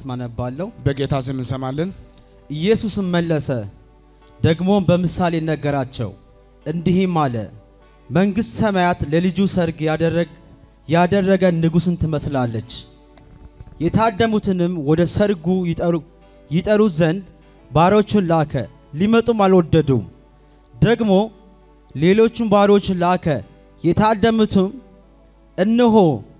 ስም አነባለሁ። በጌታ ስም እንሰማለን። ኢየሱስም መለሰ ደግሞም በምሳሌ ነገራቸው እንዲህም አለ፣ መንግሥት ሰማያት ለልጁ ሰርግ ያደረግ ያደረገ ንጉሥን ትመስላለች። የታደሙትንም ወደ ሰርጉ ይጠሩ ይጠሩት ዘንድ ባሮቹን ላከ፣ ሊመጡም አልወደዱም። ደግሞ ሌሎቹን ባሮች ላከ፣ የታደሙትም እነሆ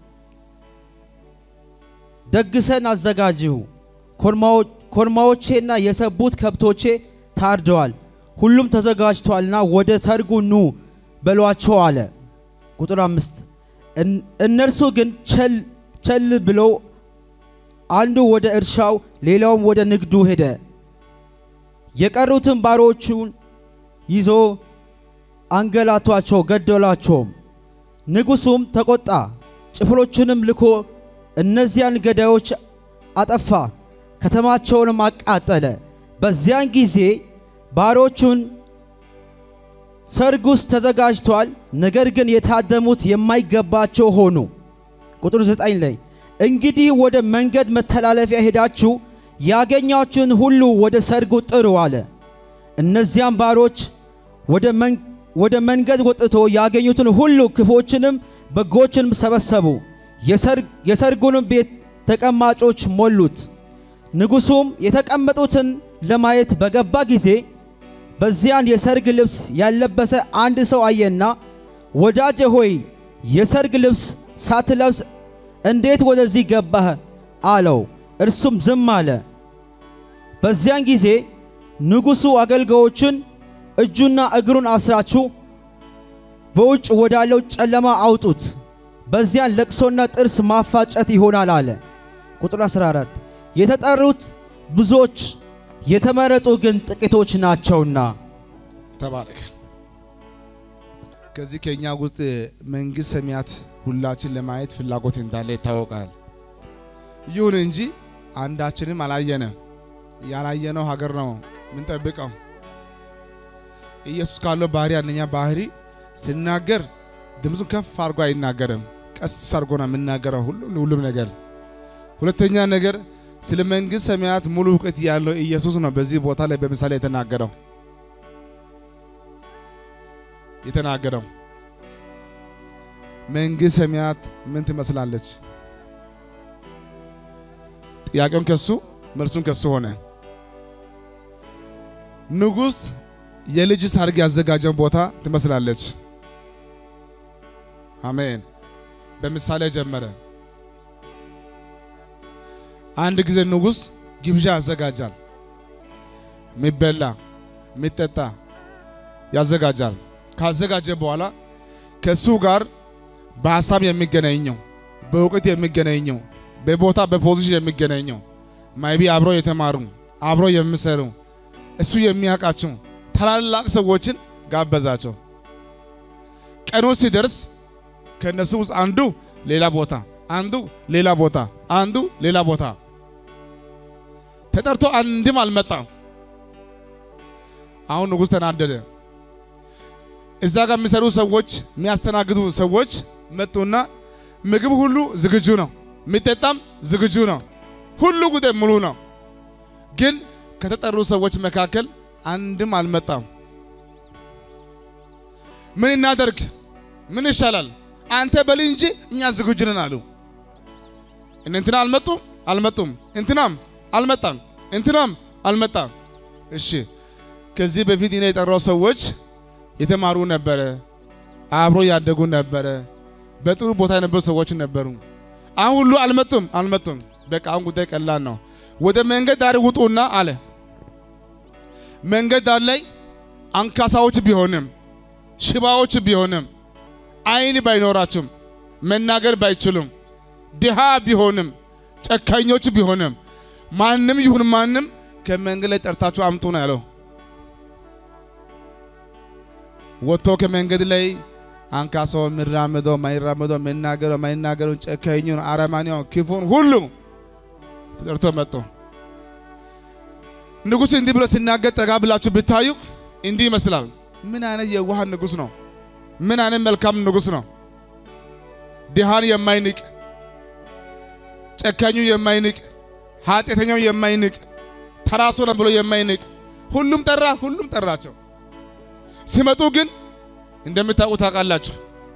ደግሰን አዘጋጅሁ፣ ኮርማዎቼና የሰቡት ከብቶቼ ታርደዋል፣ ሁሉም ተዘጋጅቷልና ወደ ሰርጉ ኑ በሏቸው አለ። ቁጥር አምስት እነርሱ ግን ቸል ቸል ብለው አንዱ ወደ እርሻው ሌላውም ወደ ንግዱ ሄደ። የቀሩትን ባሮቹን ይዞ አንገላቷቸው፣ ገደሏቸውም። ንጉሡም ተቆጣ፣ ጭፍሮቹንም ልኮ እነዚያን ገዳዮች አጠፋ፣ ከተማቸውንም አቃጠለ። በዚያን ጊዜ ባሮቹን ሰርጉስ ተዘጋጅቷል፣ ነገር ግን የታደሙት የማይገባቸው ሆኑ። ቁጥር ዘጠኝ ላይ እንግዲህ ወደ መንገድ መተላለፊያ ሄዳችሁ ያገኛችሁን ሁሉ ወደ ሰርጉ ጥሩ አለ። እነዚያም ባሮች ወደ መንገድ ወጥቶ ያገኙትን ሁሉ ክፎችንም በጎችንም ሰበሰቡ፣ የሰርጉንም ቤት ተቀማጮች ሞሉት። ንጉሡም የተቀመጡትን ለማየት በገባ ጊዜ በዚያን የሰርግ ልብስ ያለበሰ አንድ ሰው አየና፣ ወዳጄ ሆይ የሰርግ ልብስ ሳትለብስ እንዴት ወደዚህ ገባህ? አለው። እርሱም ዝም አለ። በዚያን ጊዜ ንጉሡ አገልጋዮቹን እጁና እግሩን አስራችሁ በውጭ ወዳለው ጨለማ አውጡት፣ በዚያን ለቅሶና ጥርስ ማፋጨት ይሆናል አለ። ቁጥር 14 የተጠሩት ብዙዎች የተመረጡ ግን ጥቂቶች ናቸውና። ተባረክ። ከዚህ ከኛ ውስጥ መንግሥት ሰማያት ሁላችን ለማየት ፍላጎት እንዳለ ይታወቃል። ይሁን እንጂ አንዳችንም አላየንም። ያላየነው ሀገር ነው ምንጠብቀው። ኢየሱስ ካለው ባህሪ አንደኛ ባህሪ ሲናገር ድምፁን ከፍ አድርጎ አይናገርም። ቀስ አድርጎ ነው የምናገረው ሁሉም ነገር። ሁለተኛ ነገር ስለ መንግሥት ሰማያት ሙሉ እውቀት ያለው ኢየሱስ ነው በዚህ ቦታ ላይ በምሳሌ የተናገረው የተናገረው መንግሥት ሰማያት ምን ትመስላለች? ጥያቄውን ከሱ መልሱን ከሱ ሆነ። ንጉሥ የልጅ ሰርግ ያዘጋጀውን ቦታ ትመስላለች። አሜን። በምሳሌ ጀመረ። አንድ ጊዜ ንጉሥ ግብዣ ያዘጋጃል። የሚበላ የሚጠጣ ያዘጋጃል። ካዘጋጀ በኋላ ከሱ ጋር በሀሳብ የሚገናኘው በእውቀት የሚገናኘው በቦታ በፖዚሽን የሚገናኘው ማይቢ አብሮ የተማሩ አብሮ የሚሰሩ እሱ የሚያውቃቸው ታላላቅ ሰዎችን ጋበዛቸው። ቀኑ ሲደርስ ከነሱ ውስጥ አንዱ ሌላ ቦታ፣ አንዱ ሌላ ቦታ፣ አንዱ ሌላ ቦታ ተጠርቶ አንድም አልመጣም። አሁን ንጉሥ ተናደደ። እዛ ጋር የሚሰሩ ሰዎች የሚያስተናግዱ ሰዎች መጡና ምግብ ሁሉ ዝግጁ ነው፣ የሚጠጣም ዝግጁ ነው፣ ሁሉ ጉዳይ ሙሉ ነው። ግን ከተጠሩ ሰዎች መካከል አንድም አልመጣም። ምን እናደርግ? ምን ይሻላል? አንተ በል እንጂ እኛ ዝግጁ ነን አሉ። እንትና አልመጡም አልመጡም፣ እንትናም አልመጣም፣ እንትናም አልመጣም። እሺ ከዚህ በፊት እኔ የጠራው ሰዎች የተማሩ ነበረ፣ አብሮ ያደጉ ነበረ፣ በጥሩ ቦታ የነበሩ ሰዎች ነበሩ። አሁን ሁሉ አልመጡም አልመጡም። በቃ አሁን ጉዳይ ቀላል ነው። ወደ መንገድ ዳር ውጡና አለ። መንገድ ዳር ላይ አንካሳዎች ቢሆንም ሽባዎች ቢሆንም ዓይን ባይኖራቸውም መናገር ባይችሉም ድሃ ቢሆንም ጨካኞች ቢሆንም ማንም ይሁን ማንም ከመንገድ ላይ ጠርታችሁ አምጡ ነው ያለው። ወጥቶ ከመንገድ ላይ አንካሳው የሚራመደው ማይራመደው መናገረው ማይናገረው ጨካኙን አረማኔውን ክፉን ሁሉ ተጠርቶ መጡ። ንጉሥ እንዲህ ብሎ ሲናገር ጠጋ ብላችሁ ብታዩ እንዲህ ይመስላል። ምን አይነት የዋህ ንጉሥ ነው! ምን አይነት መልካም ንጉሥ ነው! ድሃን የማይንቅ ጨካኙ የማይንቅ ኃጢአተኛው የማይንቅ ተራሶ ነው ብሎ የማይንቅ ሁሉም ጠራ፣ ሁሉም ጠራቸው። ሲመጡ ግን እንደምታውቁ ታውቃላችሁ፣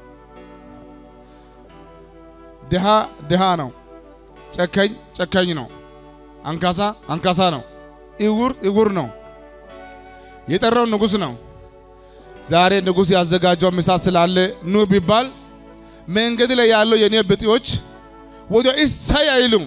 ድሃ ድሃ ነው፣ ጨካኝ ጨካኝ ነው፣ አንካሳ አንካሳ ነው፣ እውር እውር ነው። የጠራው ንጉሥ ነው። ዛሬ ንጉሥ ያዘጋጀው ምሳ ስላለ ኑ ቢባል መንገድ ላይ ያለው የኔ ብጤዎች ወደ እሰይ አይሉም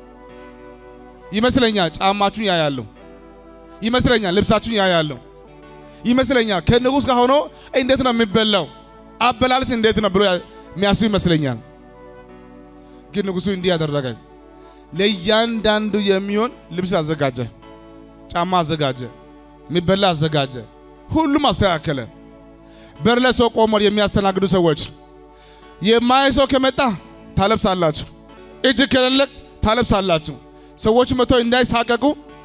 ይመስለኛል። ጫማችሁን ያያሉ ይመስለኛል። ልብሳችሁን ያያሉ ይመስለኛል። ከንጉሥ ጋር ሆኖ እንዴት ነው የሚበላው አበላልስ እንዴት ነው ብሎ የሚያስቡ ይመስለኛል። ግን ንጉሡ እንዲህ ያደረገኝ ለእያንዳንዱ የሚሆን ልብስ አዘጋጀ፣ ጫማ አዘጋጀ፣ የሚበላ አዘጋጀ፣ ሁሉም አስተካከለ። በር ላይ ሰው ቆሞ የሚያስተናግዱ ሰዎች የማይ ሰው ከመጣ ታለብሳላችሁ፣ እጅ ከሌለ ታለብሳላችሁ። ሰዎች መጥተው እንዳይሳቀቁ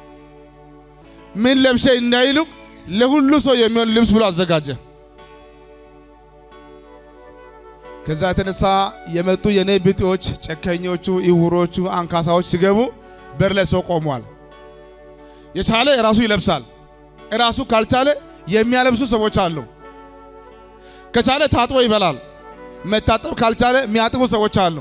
ምን ለብሼ እንዳይሉ ለሁሉ ሰው የሚሆን ልብስ ብሎ አዘጋጀ። ከዛ የተነሳ የመጡ የኔ ብጤዎች፣ ጨከኞቹ፣ እውሮቹ፣ አንካሳዎች ሲገቡ በር ላይ ሰው ቆሟል። የቻለ ራሱ ይለብሳል። ራሱ ካልቻለ የሚያለብሱ ሰዎች አሉ። ከቻለ ታጥቦ ይበላል። መታጠብ ካልቻለ የሚያጥቡ ሰዎች አሉ።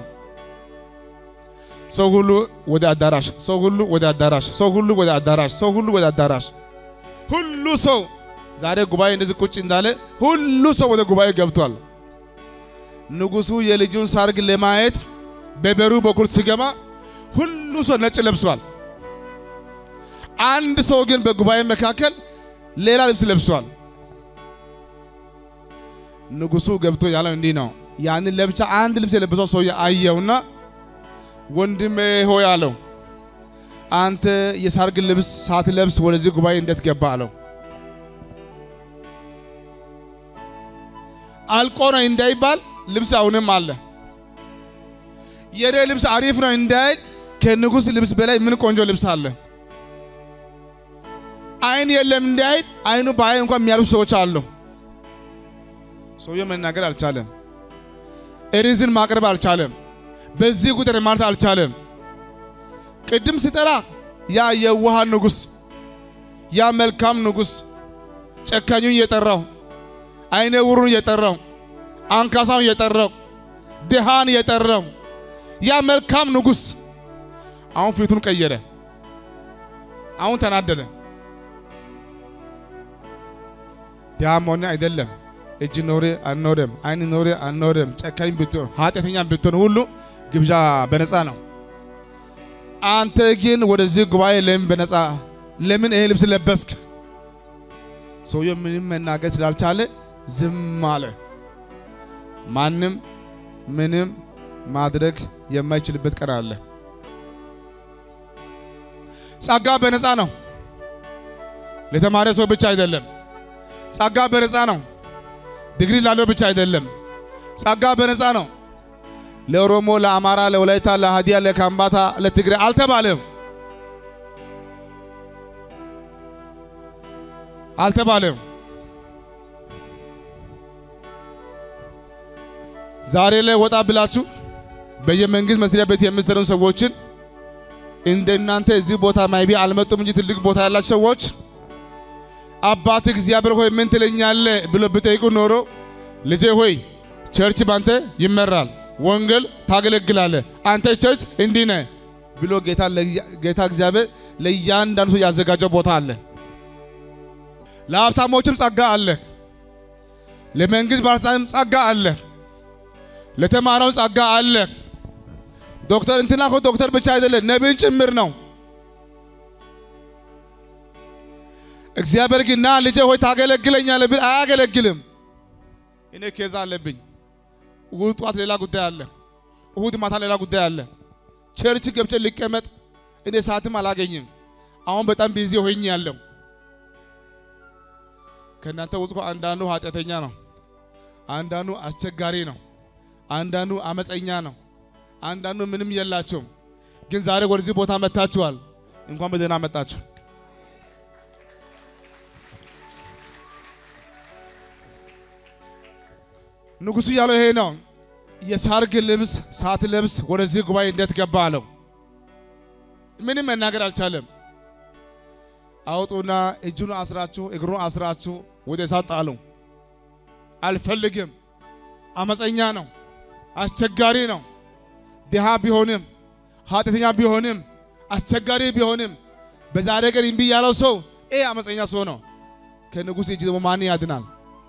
ሰው ሁሉ ወደ አዳራሽ፣ ሰው ሁሉ ወደ አዳራሽ፣ ሰው ሁሉ ወደ አዳራሽ፣ ሰው ሁሉ ወደ አዳራሽ። ሁሉ ሰው ዛሬ ጉባኤ እንደዚህ ቁጭ እንዳለ ሁሉ ሰው ወደ ጉባኤ ገብቷል። ንጉሡ የልጁን ሰርግ ለማየት በበሩ በኩል ሲገባ ሁሉ ሰው ነጭ ለብሷል። አንድ ሰው ግን በጉባኤ መካከል ሌላ ልብስ ለብሷል። ንጉሡ ገብቶ ያለው እንዲህ ነው። ያንን ለብቻ አንድ ልብስ የለበሰው ሰው አየውና ወንድሜ ሆይ አለው፣ አንተ የሰርግ ልብስ ሳትለብስ ወደዚህ ጉባኤ እንዴት ገባ አለው። አልቆ ነው እንዳይባል ልብስ አሁንም አለ። የኔ ልብስ አሪፍ ነው እንዳይል ከንጉሥ ልብስ በላይ ምን ቆንጆ ልብስ አለ። አይን የለም እንዳይል አይኑ በአይን እንኳን የሚያልፉ ሰዎች አሉ። ሰውየው መናገር አልቻለም። ሪዝን ማቅረብ አልቻለም። በዚህ ቁጥር ማለት አልቻለም። ቅድም ሲጠራ ያ የዋህ ንጉሥ፣ ያ መልካም ንጉሥ ጨካኙን እየጠራው፣ አይነ ውሩን እየጠራው፣ አንካሳውን እየጠራው፣ ድሃን እየጠራው ያ መልካም ንጉሥ አሁን ፊቱን ቀየረ። አሁን ተናደደ። ድሃም ሆነ አይደለም እጅ ኖሬ አልኖረም፣ አይን ኖሬ አልኖረም፣ ጨካኝ ብትሆን ኃጢአተኛ ብትሆን ሁሉ ግብዣ በነፃ ነው። አንተ ግን ወደዚህ ጉባኤ ለምን በነፃ ለምን ይሄ ልብስ ለበስክ? ሰውየው ምንም መናገር ስላልቻለ ዝም አለ። ማንም ምንም ማድረግ የማይችልበት ቀን አለ። ጸጋ በነፃ ነው። ለተማረ ሰው ብቻ አይደለም። ጸጋ በነፃ ነው። ዲግሪ ላለው ብቻ አይደለም። ጸጋ በነፃ ነው። ለኦሮሞ፣ ለአማራ፣ ለወላይታ፣ ለሃዲያ፣ ለካምባታ፣ ለትግሬ አልተባለም አልተባለም። ዛሬ ላይ ወጣ ብላችሁ በየመንግስት መስሪያ ቤት የሚሰሩ ሰዎችን እንደ እናንተ እዚህ ቦታ ማይቢ አልመጡም እንጂ ትልቅ ቦታ ያላችሁ ሰዎች አባት እግዚአብሔር ሆይ ምን ትለኛለህ ብሎ ብጠይቁ ኖሮ ልጄ ሆይ ቸርች ባንተ ይመራል፣ ወንጌል ታገለግላለህ፣ አንተ ቸርች እንዲህ ነህ ብሎ ጌታ ጌታ እግዚአብሔር ለእያንዳንዱ ሰው ያዘጋጀው ቦታ አለ። ለሀብታሞችም ጸጋ አለ። ለመንግስት ባለስልጣንም ጸጋ አለ። ለተማረው ጸጋ አለ። ዶክተር እንትና እኮ ዶክተር ብቻ አይደለም ነቢይን ጭምር ነው። እግዚአብሔር ግን ና ልጄ ሆይ ታገለግለኛለህ ብል አያገለግልም። እኔ ኬዛ አለብኝ። እሁድ ጠዋት ሌላ ጉዳይ አለ፣ እሁድ ማታ ሌላ ጉዳይ አለ። ቸርች ገብቼ ልቀመጥ እኔ ሰዓትም አላገኝም። አሁን በጣም ቢዚ ሆኜ ያለው ከእናንተ ውስጥ አንዳንዱ ኃጢአተኛ ነው፣ አንዳንዱ አስቸጋሪ ነው፣ አንዳንዱ አመፀኛ ነው፣ አንዳንዱ ምንም የላቸውም። ግን ዛሬ ወደዚህ ቦታ መጥታችኋል። እንኳን በደህና መጣችሁ። ንጉሡ ያለው ይሄ ነው። የሰርግ ልብስ ሳትለብስ ወደዚህ ጉባኤ እንዴት ገባ አለው። ምንም መናገር አልቻለም። አውጡና እጁን አስራችሁ እግሩን አስራችሁ ወደ እሳት ጣሉ። አልፈልግም፣ አመፀኛ ነው፣ አስቸጋሪ ነው። ድሃ ቢሆንም ኃጢአተኛ ቢሆንም አስቸጋሪ ቢሆንም በዛሬ ቀን እምቢ ያለው ሰው ይህ አመፀኛ ሰው ነው። ከንጉሥ እጅ ደግሞ ማን ያድናል?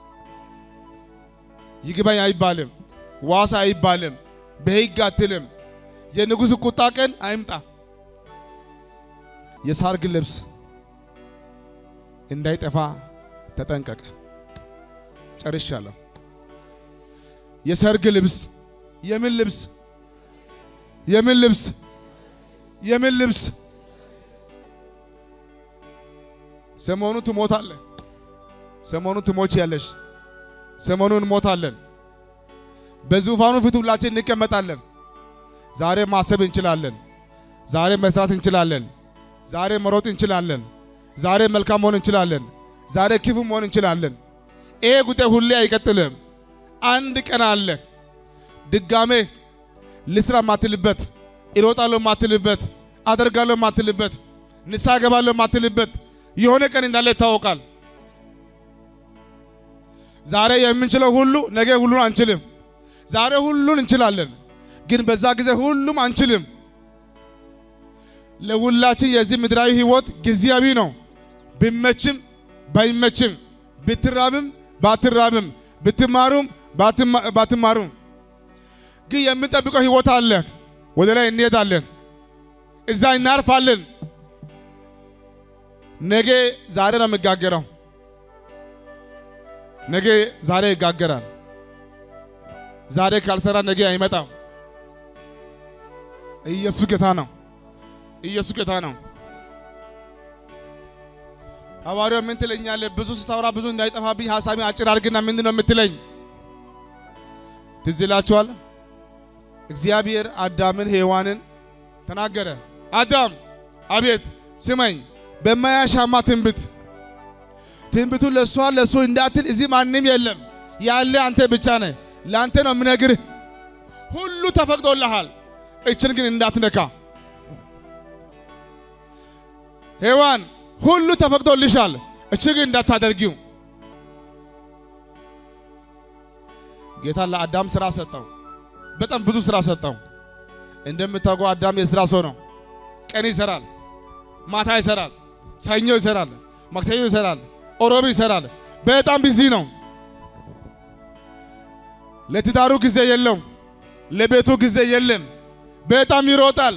ይግባኝ አይባልም፣ ዋሳ አይባልም፣ በሕግ አትልም። የንጉሥ ቁጣ ቀን አይምጣ። የሰርግ ልብስ እንዳይጠፋ ተጠንቀቀ። ጨርሻለሁ። የሰርግ ልብስ የምን ልብስ? የምን ልብስ? የምን ልብስ? ሰሞኑ ትሞታለህ። ሰሞኑ ትሞች ያለሽ ሰሞኑ እንሞታለን። በዙፋኑ ፊት ሁላችን እንቀመጣለን። ዛሬ ማሰብ እንችላለን። ዛሬ መስራት እንችላለን። ዛሬ መሮጥ እንችላለን። ዛሬ መልካም መሆን እንችላለን። ዛሬ ክፉ መሆን እንችላለን። ይሄ ጉዳይ ሁሌ አይቀጥልም። አንድ ቀን አለ ድጋሜ ልስራ ማትልበት፣ እሮጣለሁ ማትልበት፣ አደርጋለሁ ማትልበት፣ ንስሐ ገባለሁ ማትልበት የሆነ ቀን እንዳለ ይታወቃል። ዛሬ የምንችለው ሁሉ ነገ ሁሉን አንችልም። ዛሬ ሁሉን እንችላለን፣ ግን በዛ ጊዜ ሁሉም አንችልም። ለሁላችን የዚህ ምድራዊ ህይወት ጊዜያዊ ነው። ቢመችም ባይመችም፣ ብትራብም ባትራብም፣ ብትማሩም ባትማሩም፣ ግን የምንጠብቀው ህይወት አለ። ወደ ላይ እንሄዳለን፣ እዛ እናርፋለን። ነገ ዛሬ ነው የሚጋገረው። ነገ ዛሬ ይጋገራል። ዛሬ ካልሰራ ነገ አይመጣም። ኢየሱስ ጌታ ነው። ኢየሱስ ጌታ ነው። ሐዋርያው ምን ትለኛለህ? ብዙ ስታወራ ብዙ እንዳይጠፋብኝ ሐሳቤ አጭር አድርግና ምንድን ነው የምትለኝ? ትዝ ይላችኋል። እግዚአብሔር አዳምን ሔዋንን ተናገረ። አዳም አቤት ስመኝ፣ በማያሻማ ትንቢት ትንቢቱ ለእሷ ለእሱ እንዳትል እዚህ ማንም የለም ያለ አንተ ብቻ ነህ። ለአንተ ነው የምነግርህ። ሁሉ ተፈቅዶልሃል፣ እችን ግን እንዳትነካ። ሔዋን ሁሉ ተፈቅዶልሻል፣ እች ግን እንዳታደርጊው። ጌታ ለአዳም ስራ ሰጠው፣ በጣም ብዙ ስራ ሰጠው። እንደምታውቀው አዳም የስራ ሰው ነው። ቀን ይሰራል፣ ማታ ይሰራል፣ ሰኞ ይሰራል፣ ማክሰኞ ይሰራል፣ ኦሮብ ይሰራል። በጣም ቢዚ ነው። ለትዳሩ ጊዜ የለም፣ ለቤቱ ጊዜ የለም። በጣም ይሮጣል።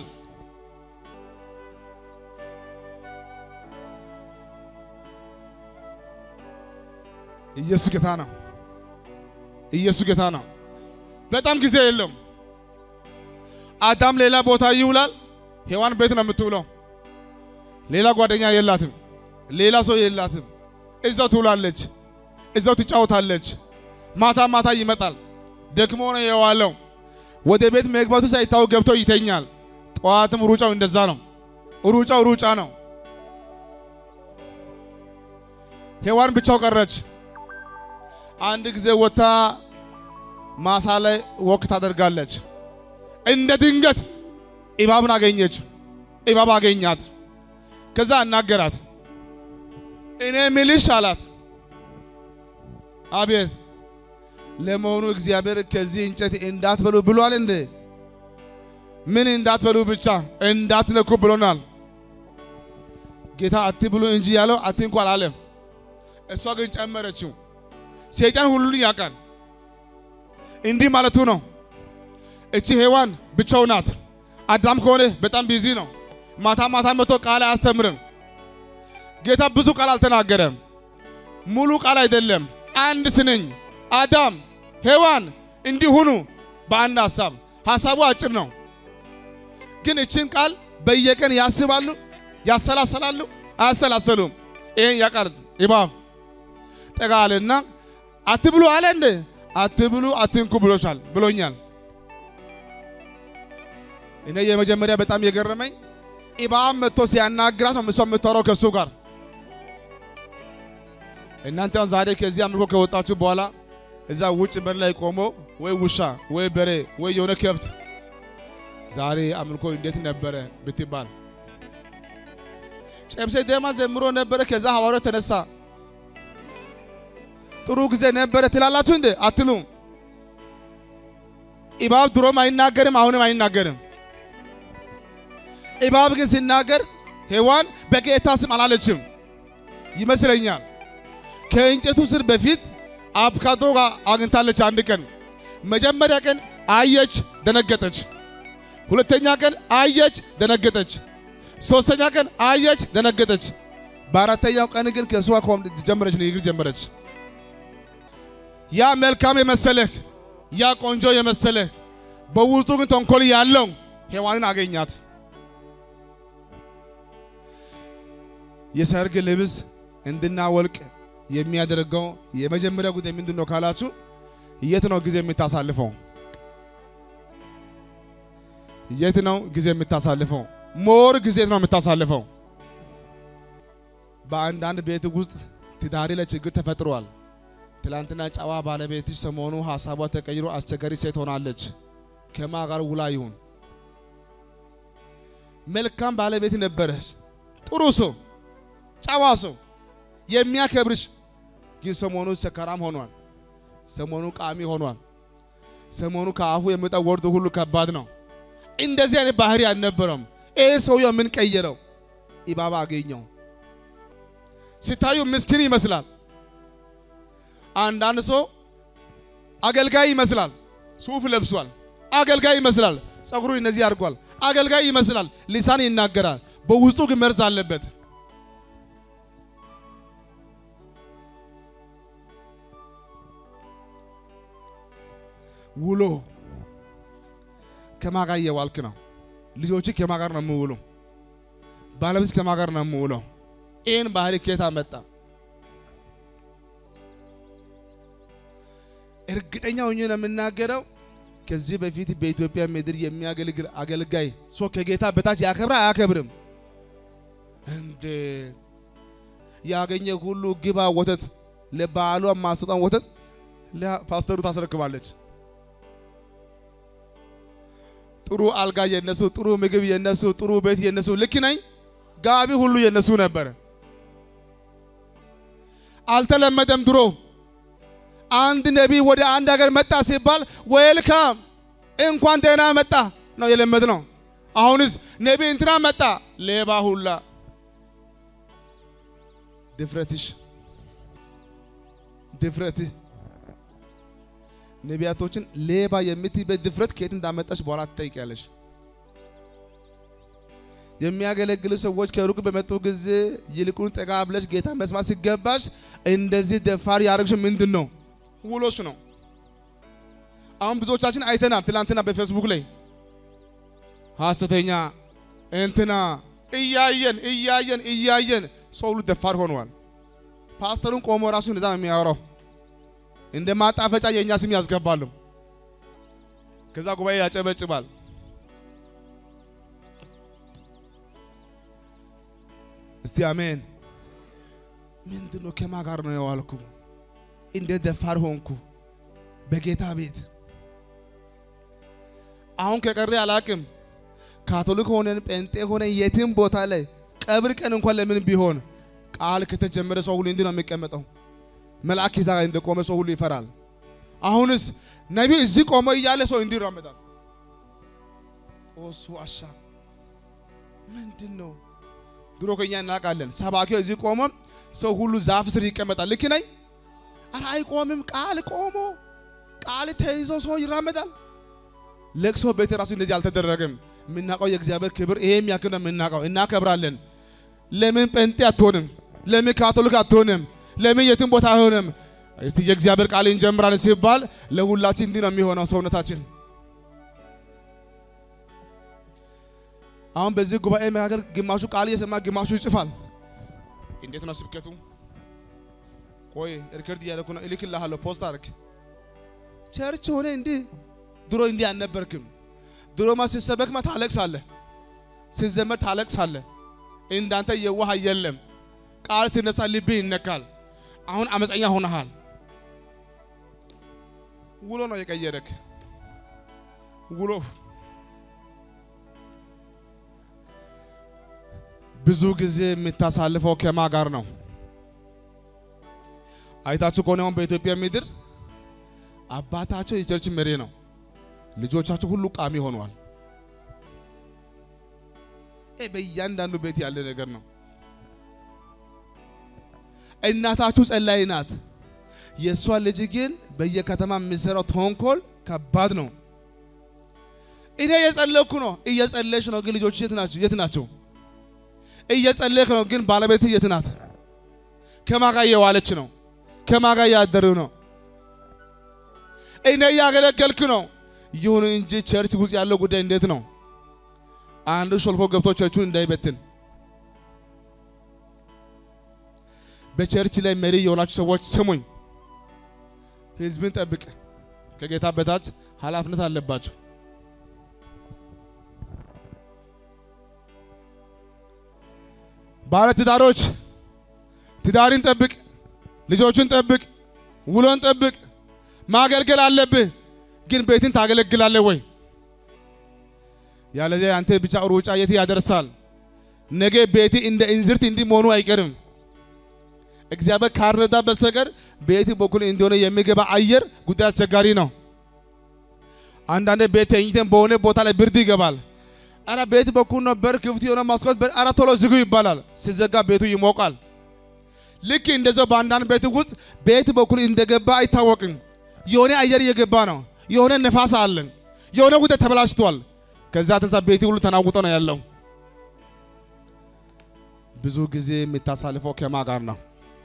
ኢየሱስ ጌታ ነው። ኢየሱስ ጌታ ነው። በጣም ጊዜ የለም። አዳም ሌላ ቦታ ይውላል፣ ሔዋን ቤት ነው የምትውለው። ሌላ ጓደኛ የላትም፣ ሌላ ሰው የላትም። እዛው ትውላለች፣ እዛው ትጫወታለች። ማታ ማታ ይመጣል፣ ደክሞ ነው የዋለው። ወደ ቤት መግባቱ ሳይታወቅ ገብቶ ይተኛል። ጠዋትም ሩጫው እንደዛ ነው። ሩጫው ሩጫ ነው። ሔዋን ብቻው ቀረች። አንድ ጊዜ ወታ ማሳ ላይ ወክ ታደርጋለች። እንደ ድንገት እባብን አገኘች። እባብ አገኛት። ከዛ አናገራት። እኔ ምልሽ አላት። አቤት ለመሆኑ እግዚአብሔር ከዚህ እንጨት እንዳትበሉ ብሏል እንዴ? ምን እንዳትበሉ ብቻ እንዳትነኩ ብሎናል። ጌታ አትብሉ እንጂ ያለው አትንኩ አላለም። እሷ ግን ጨመረችው። ሰይጣን ሁሉን ያውቃል። እንዲህ ማለቱ ነው። እቺ ሔዋን ብቻው ናት። አዳም ከሆነ በጣም ቢዚ ነው። ማታ ማታ መጥቶ ቃል አያስተምርም። ጌታ ብዙ ቃል አልተናገረም። ሙሉ ቃል አይደለም። አንድ ስንኝ አዳም ሔዋን እንዲህ ሁኑ በአንድ ሐሳብ። ሐሳቡ አጭር ነው፣ ግን እችን ቃል በየቀን ያስባሉ፣ ያሰላሰላሉ፣ አያሰላሰሉም። ይሄን ያውቃል እባብ ጠጋ አለና አትብሉ አለ እንደ አትብሉ አትንኩ ብሎሻል ብሎኛል። እኔ የመጀመሪያ በጣም የገረመኝ እባብ መጥቶ ሲያናግራት ነው እሷ የምታወራው ከእሱ ጋር። እናንተ ዛሬ ከዚህ አምልኮ ከወጣችሁ በኋላ እዛ ውጭ በር ላይ ቆሞ ወይ ውሻ ወይ በሬ ወይ የሆነ ከብት ዛሬ አምልኮ እንዴት ነበረ ብትባል ጨብሴ ደማ ዘምሮ ነበረ። ከዛ ሐዋርያው ተነሳ። ጥሩ ጊዜ ነበረ ትላላችሁ እንዴ? አትሉም። እባብ ድሮም አይናገርም፣ አሁንም አይናገርም። እባብ ግን ሲናገር ሔዋን በጌታ ስም አላለችም ይመስለኛል። ከእንጨቱ ስር በፊት አቮካዶ ጋር አግኝታለች። አንድ ቀን መጀመሪያ ቀን አየች፣ ደነገጠች። ሁለተኛ ቀን አየች፣ ደነገጠች። ሶስተኛ ቀን አየች፣ ደነገጠች። በአራተኛው ቀን ግን ከእሷ ቆም ጀመረች፣ ንግግር ጀመረች። ያ መልካም የመሰለህ ያ ቆንጆ የመሰለህ በውስጡ ግን ተንኮል ያለው ሔዋንን አገኛት። የሰርግ ልብስ እንድናወልቅ የሚያደርገው የመጀመሪያ ጉዳይ ምንድን ነው ካላችሁ፣ የት ነው ጊዜ የምታሳልፈው? የት ነው ጊዜ የምታሳልፈው? ሞር ጊዜ ነው የምታሳልፈው። በአንዳንድ ቤት ውስጥ ትዳሪ ላይ ችግር ተፈጥሯል። ትላንትና ጨዋ ባለቤትሽ ሰሞኑ ሀሳቧ ተቀይሮ አስቸጋሪ ሴት ሆናለች። ከማ ጋር ውላ ይሁን መልካም ባለቤት ነበረች፣ ጥሩ ሰው፣ ጨዋ ሰው የሚያከብርሽ ግን ሰሞኑ ሰካራም ሆኗል። ሰሞኑ ቃሚ ሆኗል። ሰሞኑ ከአፉ የሚወጣው ወርድ ሁሉ ከባድ ነው። እንደዚህ አይነት ባህሪ አልነበረም። ይህ ሰውየው ምን ቀየረው? ኢባባ አገኘው። ሲታዩ ምስኪን ይመስላል። አንዳንድ ሰው አገልጋይ ይመስላል። ሱፍ ለብሷል። አገልጋይ ይመስላል። ጸጉሩ እነዚህ አድርጓል። አገልጋይ ይመስላል። ሊሳን ይናገራል። በውስጡ ግን መርዝ አለበት። ውሎ ከማ ጋር እየዋልክ ነው? ልጆች ከማ ጋር ነው የምውሉ? ባለቤት ከማ ጋር ነው የምውለው? ይህን ባህሪ ከየት መጣ? እርግጠኛ ሆኜ ነው የምናገረው። ከዚህ በፊት በኢትዮጵያ ምድር የሚያገለግል አገልጋይ ሰው ከጌታ በታች ያከብራ አያከብርም? እንዴ ያገኘ ሁሉ ግባ ወተት ለባሏ ማሰጣን ወተት ለፓስተሩ ታስረክባለች። ጥሩ አልጋ የነሱ፣ ጥሩ ምግብ የነሱ፣ ጥሩ ቤት የነሱ። ልክ ነኝ። ጋቢ ሁሉ የነሱ ነበረ። አልተለመደም ድሮ አንድ ነቢይ ወደ አንድ ሀገር መጣ ሲባል ዌልካም እንኳን ደህና መጣ ነው የለመድ ነው። አሁንስ ነቢይ እንትና መጣ ሌባ ሁላ ድፍረትሽ ድፍረትህ ነቢያቶችን ሌባ የምትይበት ድፍረት ከየት እንዳመጣች በኋላ ትጠይቂያለሽ። የሚያገለግሉ ሰዎች ከሩቅ በመጡ ጊዜ ይልቁን ጠጋ ብለሽ ጌታ መስማት ሲገባሽ እንደዚህ ደፋር ያደረግሽ ምንድን ነው? ውሎሽ ነው። አሁን ብዙዎቻችን አይተናል። ትላንትና በፌስቡክ ላይ ሐሰተኛ እንትና እያየን እያየን እያየን ሰው ሁሉ ደፋር ሆኗል። ፓስተሩን ቆሞ ራሱ እንደዛ ነው የሚያወራው። እንደ ማጣፈጫ የእኛ ስም ያስገባሉ። ከዛ ጉባኤ ያጨበጭባል። እስቲ አሜን። ምንድን ነው? ከማ ጋር ነው የዋልኩ? እንደ ደፋር ሆንኩ በጌታ ቤት። አሁን ከቀረ አላቅም። ካቶሊክ ሆነን ጴንጤ ሆነን የትም ቦታ ላይ ቀብር ቀን እንኳን ለምን ቢሆን ቃል ከተጀመረ ሰው ሁሉ እንዲህ ነው የሚቀመጠው። መልአክ ይዛ እንደቆመ ሰው ሁሉ ይፈራል። አሁንስ ነቢይ እዚህ ቆመ እያለ ሰው እንዲህ ይራመዳል። ኦሱ አሻ ምንድን ነው? ድሮ ከኛ እናውቃለን። ሰባኪው እዚህ ቆሞ ሰው ሁሉ ዛፍ ስር ይቀመጣል። ልክ ነኝ? ኧረ አይቆምም። ቃል ቆሞ ቃል ተይዞ ሰው ይራመዳል። ለቅሶ ቤት ራሱ እንደዚህ አልተደረገም። የምናውቀው የእግዚአብሔር ክብር ይሄም ያክል ነው የምናውቀው። እናከብራለን። ለምን ጴንጤ አትሆንም? ለምን ካቶሊክ አትሆንም? ለምን የትም ቦታ አይሆንም? እስቲ የእግዚአብሔር ቃል እንጀምራለን ሲባል ለሁላችን እንዲህ ነው የሚሆነው ሰውነታችን። አሁን በዚህ ጉባኤ መካከል ግማሹ ቃል እየሰማ ግማሹ ይጽፋል። እንዴት ነው ስብከቱ? ቆይ ሪከርድ እያደረኩ ነው፣ እልክልሃለሁ። ፖስት አድርግ። ቸርች ሆነ እንዲህ ድሮ እንዲህ አልነበርክም። ድሮማ ሲሰበክማ ታለቅሳለህ፣ ሲዘመር ታለቅሳለህ። እንዳንተ የዋህ የለም። ቃል ሲነሳ ልብህ ይነካል። አሁን አመፀኛ ሆነሃል። ውሎ ነው የቀየረክ ውሎ ብዙ ጊዜ የምታሳልፈው ከማ ጋር ነው? አይታችሁ ከሆነ አሁን በኢትዮጵያ ምድር አባታቸው የቸርች መሪ ነው፣ ልጆቻቸው ሁሉ ቃሚ ሆነዋል። ይህ በእያንዳንዱ ቤት ያለ ነገር ነው። እናታችሁ ጸላይ ናት። የእሷ ልጅ ግን በየከተማ የሚሰራው ተንኮል ከባድ ነው። እኔ እየጸለይኩ ነው፣ እየጸለይሽ ነው፣ ግን ልጆች የት ናቸው? የት ናቸው? እየጸለይክ ነው፣ ግን ባለቤት የት ናት? ከማጋ እየዋለች ነው? ከማጋ እያደሩ ነው? እኔ እያገለገልክ ነው። ይሁን እንጂ ቸርች ውስጥ ያለው ጉዳይ እንዴት ነው? አንዱ ሾልኮ ገብቶ ቸርቹን እንዳይበትን በቸርች ላይ መሪ የሆናችሁ ሰዎች ስሙኝ። ህዝብን ጠብቅ። ከጌታ በታች ኃላፊነት አለባችሁ። ባለ ትዳሮች ትዳርን ጠብቅ፣ ልጆቹን ጠብቅ፣ ውሎን ጠብቅ። ማገልገል አለብህ፣ ግን ቤትን ታገለግላለህ ወይ? ያለዚያ አንተ ብቻ ሩጫ የት ያደርሳል? ነገ ቤት እንደ እንዝርት እንዲህ መሆኑ አይቀርም። እግዚአብሔር ካልረዳ በስተቀር ቤት በኩል እንደሆነ የሚገባ አየር ጉዳይ አስቸጋሪ ነው። አንዳንዴ ቤት ተኝተን በሆነ ቦታ ላይ ብርድ ይገባል። አረ ቤት በኩል ነው በር ክፍት የሆነ ማስኮት በር አረ ቶሎ ዝጉ ይባላል። ሲዘጋ ቤቱ ይሞቃል። ልክ እንደዛው በአንዳንድ ቤት ውስጥ ቤት በኩል እንደገባ አይታወቅም። የሆነ አየር እየገባ ነው። የሆነ ነፋስ አለን። የሆነ ጉዳይ ተበላሽቷል። ከዛ ተዛ ቤት ሁሉ ተናውጦ ነው ያለው። ብዙ ጊዜ የምታሳልፈው ከማ ጋር ነው?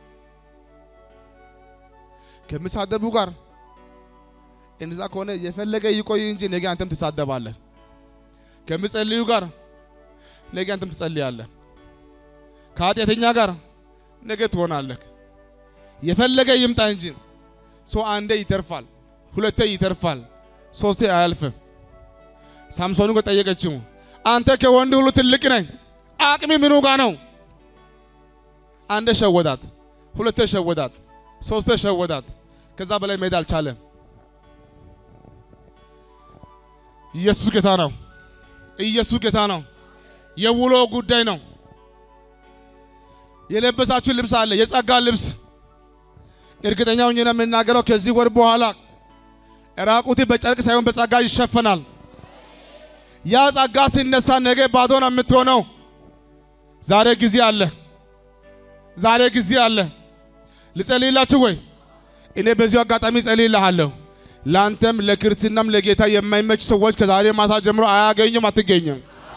ከሚሳደቡ ጋር። እንደዛ ከሆነ የፈለገ ይቆይ እንጂ ነገ አንተም ትሳደባለህ። ከሚጸልዩ ጋር ነገ አንተም ትጸልያለህ። ከኃጢአተኛ ጋር ነገ ትሆናለህ። የፈለገ ይምጣ እንጂ ሰው አንዴ ይተርፋል፣ ሁለቴ ይተርፋል፣ ሶስቴ አያልፍም። ሳምሶኑ ጠየቀችው፣ አንተ ከወንድ ሁሉ ትልቅ ነኝ፣ አቅሚ ምኑ ጋ ነው? አንዴ ሸወዳት፣ ሁለቴ ሸወዳት፣ ሶስቴ ሸወዳት። ከዛ በላይ መሄድ አልቻለም። ኢየሱስ ጌታ ነው። ኢየሱስ ጌታ ነው። የውሎ ጉዳይ ነው። የለበሳችሁ ልብስ አለ፣ የጸጋ ልብስ። እርግጠኛ ሆኜ ነው የምናገረው ከዚህ ወር በኋላ ራቁት በጨርቅ ሳይሆን በጸጋ ይሸፈናል። ያ ጸጋ ሲነሳ ነገ ባዶ ነው የምትሆነው። ዛሬ ጊዜ አለ። ዛሬ ጊዜ አለ። ልጸልይላችሁ ወይ? እኔ በዚሁ አጋጣሚ ጸልይልሃለሁ። ለአንተም ለክርስትናም ለጌታ የማይመች ሰዎች ከዛሬ ማታ ጀምሮ አያገኙም፣ አትገኝም።